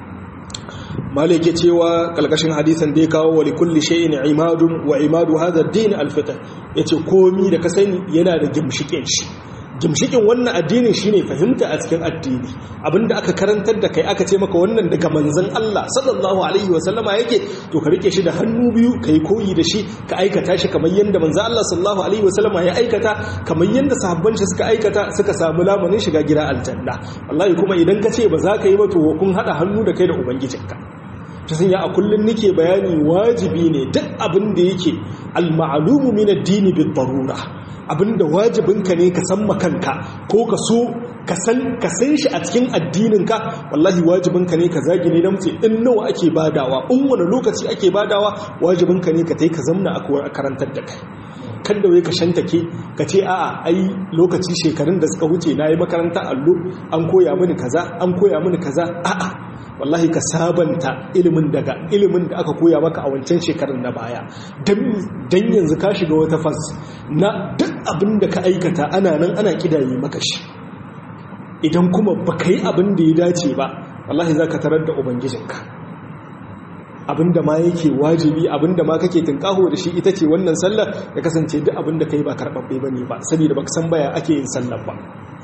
malike cewa kalkashin hadisan da ya kawo wa likulli shay'in imadun wa imadu hadha ad-din al-fitr yace komi da ka sani yana da gimshikin shi gimshikin wannan addinin shine fahimta a cikin addini abinda aka karantar da kai aka ce maka wannan daga manzon Allah sallallahu alaihi wa sallama yake to ka rike shi da hannu biyu kai koyi da shi ka aikata shi kamar yanda manzon Allah sallallahu alaihi wa sallama ya aikata kamar yanda sahabban shi suka aikata suka samu lamanin shiga gida aljanna wallahi kuma idan ka ce ba za ka yi ba to kun hada hannu da kai da ubangijinka ta sanya a kullum nake bayani wajibi ne duk abin da yake al-ma'lumu min ad-dini bid-darura abinda wajibinka ne ka san makanka ko ka so ka san shi a cikin addininka wallahi wajibinka ne ka zagi ne damtse in nawa ake badawa in wani lokaci ake badawa wajibinka ne ka tai ka zamna a karantar da kai kan da wai ka shantake ka ce a'a ai lokaci shekarun da suka wuce na yi makaranta allo an koya mini kaza an koya mini kaza a'a wallahi ka sabanta ilimin daga ilimin da aka koya maka a wancan shekarun na baya don yanzu ka shiga wata fas na duk abin da ka aikata ana nan ana kidaye maka shi idan kuma ba ka yi abin da ya dace ba wallahi za ka tarar da ubangijinka abin da ma yake wajibi abin da ma kake tunkaho da shi ita ce wannan sallar ya kasance duk abin da ka yi ba karɓaɓɓe ba ne ba saboda ba ka san baya ake yin sallar ba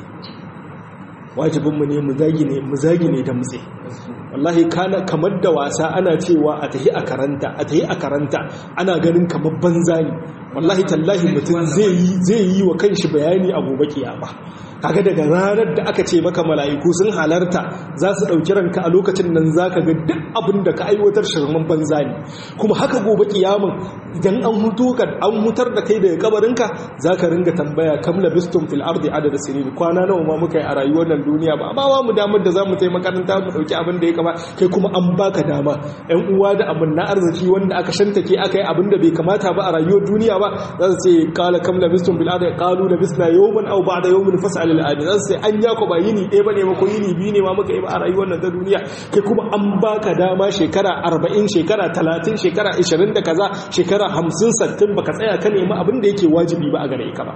wajibinmu ne mu zagi ne da mutse wallahi kana kamar da wasa ana cewa a tahi a karanta a tahi a karanta ana ganin kamar banza ne wallahi tallahi mutum zai yi wa kanshi bayani a gobe kiyama kaga daga ranar da aka ce maka mala'iku sun halarta za su ɗauki ranka a lokacin nan za ka ga duk abin da ka aiwatar shirman banza ne kuma haka gobe kiyaman idan an hutu ka an hutar da kai daga kabarinka za ka ringa tambaya kam labistum fil ardi adada sinin kwana nawa ma muka yi a rayuwar nan duniya ba ba mu damar da za mu tai makaranta mu ɗauki abin da ya kama kai kuma an baka dama yan uwa da abin na arziki wanda aka shantake aka yi abin da bai kamata ba a rayuwar duniya ba za su ce kala kam labistum fil ardi qalu labisna yawman aw ba'da yawmin fas'al al'adi zan sai an ya ba yini ɗaya ba ne mako yini biyu ne ma muka yi ba a rayuwar nan ta duniya kai kuma an baka dama shekara arba'in shekara talatin shekara ishirin da kaza shekara hamsin sattin baka tsaya ka nemi abin da yake wajibi ba a gare ka ba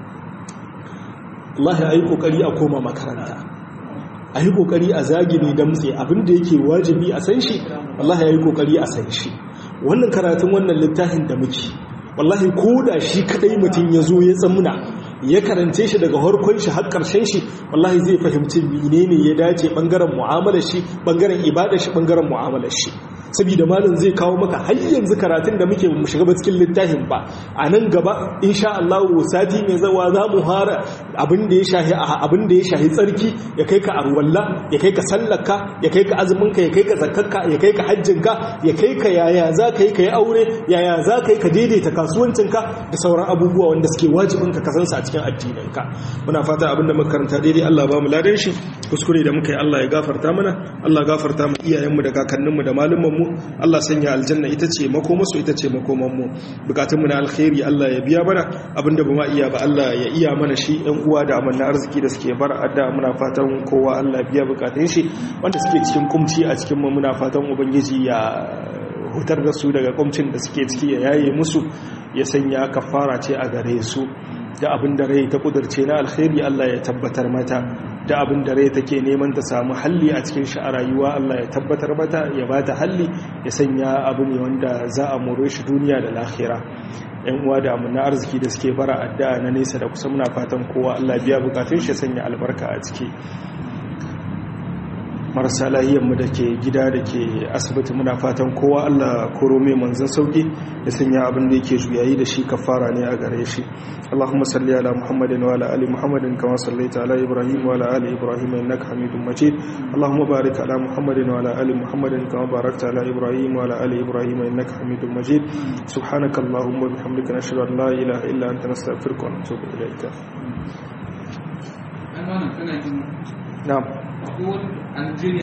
Allah ya yi kokari a koma makaranta a yi kokari a zagini damtse abin da yake wajibi a san shi Allah ya yi kokari a san shi wannan karatun wannan littafin da muke wallahi ko da shi kadai mutum ya zo ya tsamuna ya karance shi daga harkon shi har karshen shi wallahi zai fahimci menene ya dace bangaren mu'amalar shi bangaren ibadar shi bangaren mu'amalar shi saboda malam zai kawo maka har yanzu karatun da muke mu shiga cikin littafin ba a nan gaba insha Allah sati mai zawa za mu fara abin da ya shahi abin da ya shahi tsarki ya kai ka arwalla ya kai ka sallarka ya kai ka azumin ka ya kai ka zakkarka ya kai ka hajjin ka ya kai ka yaya za ka yi ka yi aure yaya za ka yi ka daidaita kasuwancin ka da sauran abubuwa wanda suke wajibin ka kasansa a cikin addinin ka muna fata abin da muka karanta daidai Allah ba mu ladan shi kuskure da muka yi Allah ya gafarta mana Allah gafarta mu iyayenmu da kakanninmu da malumman mu Allah sanya aljanna ita ce makomasu ita ce makomanmu bukatunmu na alkhairi Allah ya biya mana abinda ba ma iya ba Allah ya iya mana shi ɗan uwa da amanna arziki da suke bar adda muna fatan kowa Allah biya bukatun shi wanda suke cikin kumci a cikin mu muna fatan ubangiji ya hutar da su daga kumcin da suke ciki ya yaye musu ya sanya kafara ce a gare su da abin da rai ta kudurce na alkhairi Allah ya tabbatar mata da abin da rai take neman ta samu halli a cikin shi a rayuwa Allah ya tabbatar mata ya bata halli ya sanya abu ne wanda za a more shi duniya da lahira yan uwa da amina arziki da suke bara addu'a na nesa da kusa muna fatan kowa Allah biya bukatun shi sanya albarka a ciki marasa mu da ke gida da ke asibiti muna fatan kowa Allah koro mai manzan sauki da sanya abin da yake juyayi da shi kafara ne a gare shi Allahumma salli ala Muhammadin wa ala ali Muhammadin kama sallaita ala Ibrahim wa ala ali Ibrahim innaka Hamidum Majid Allahumma barik ala Muhammadin wa ala ali Muhammadin kama barakta ala Ibrahim wa ala ali Ibrahim innaka Hamidum Majid subhanaka Allahumma bihamdika nashhadu an la ilaha illa anta nastaghfiruka wa natubu ilayka Na'am. Na'am Algeria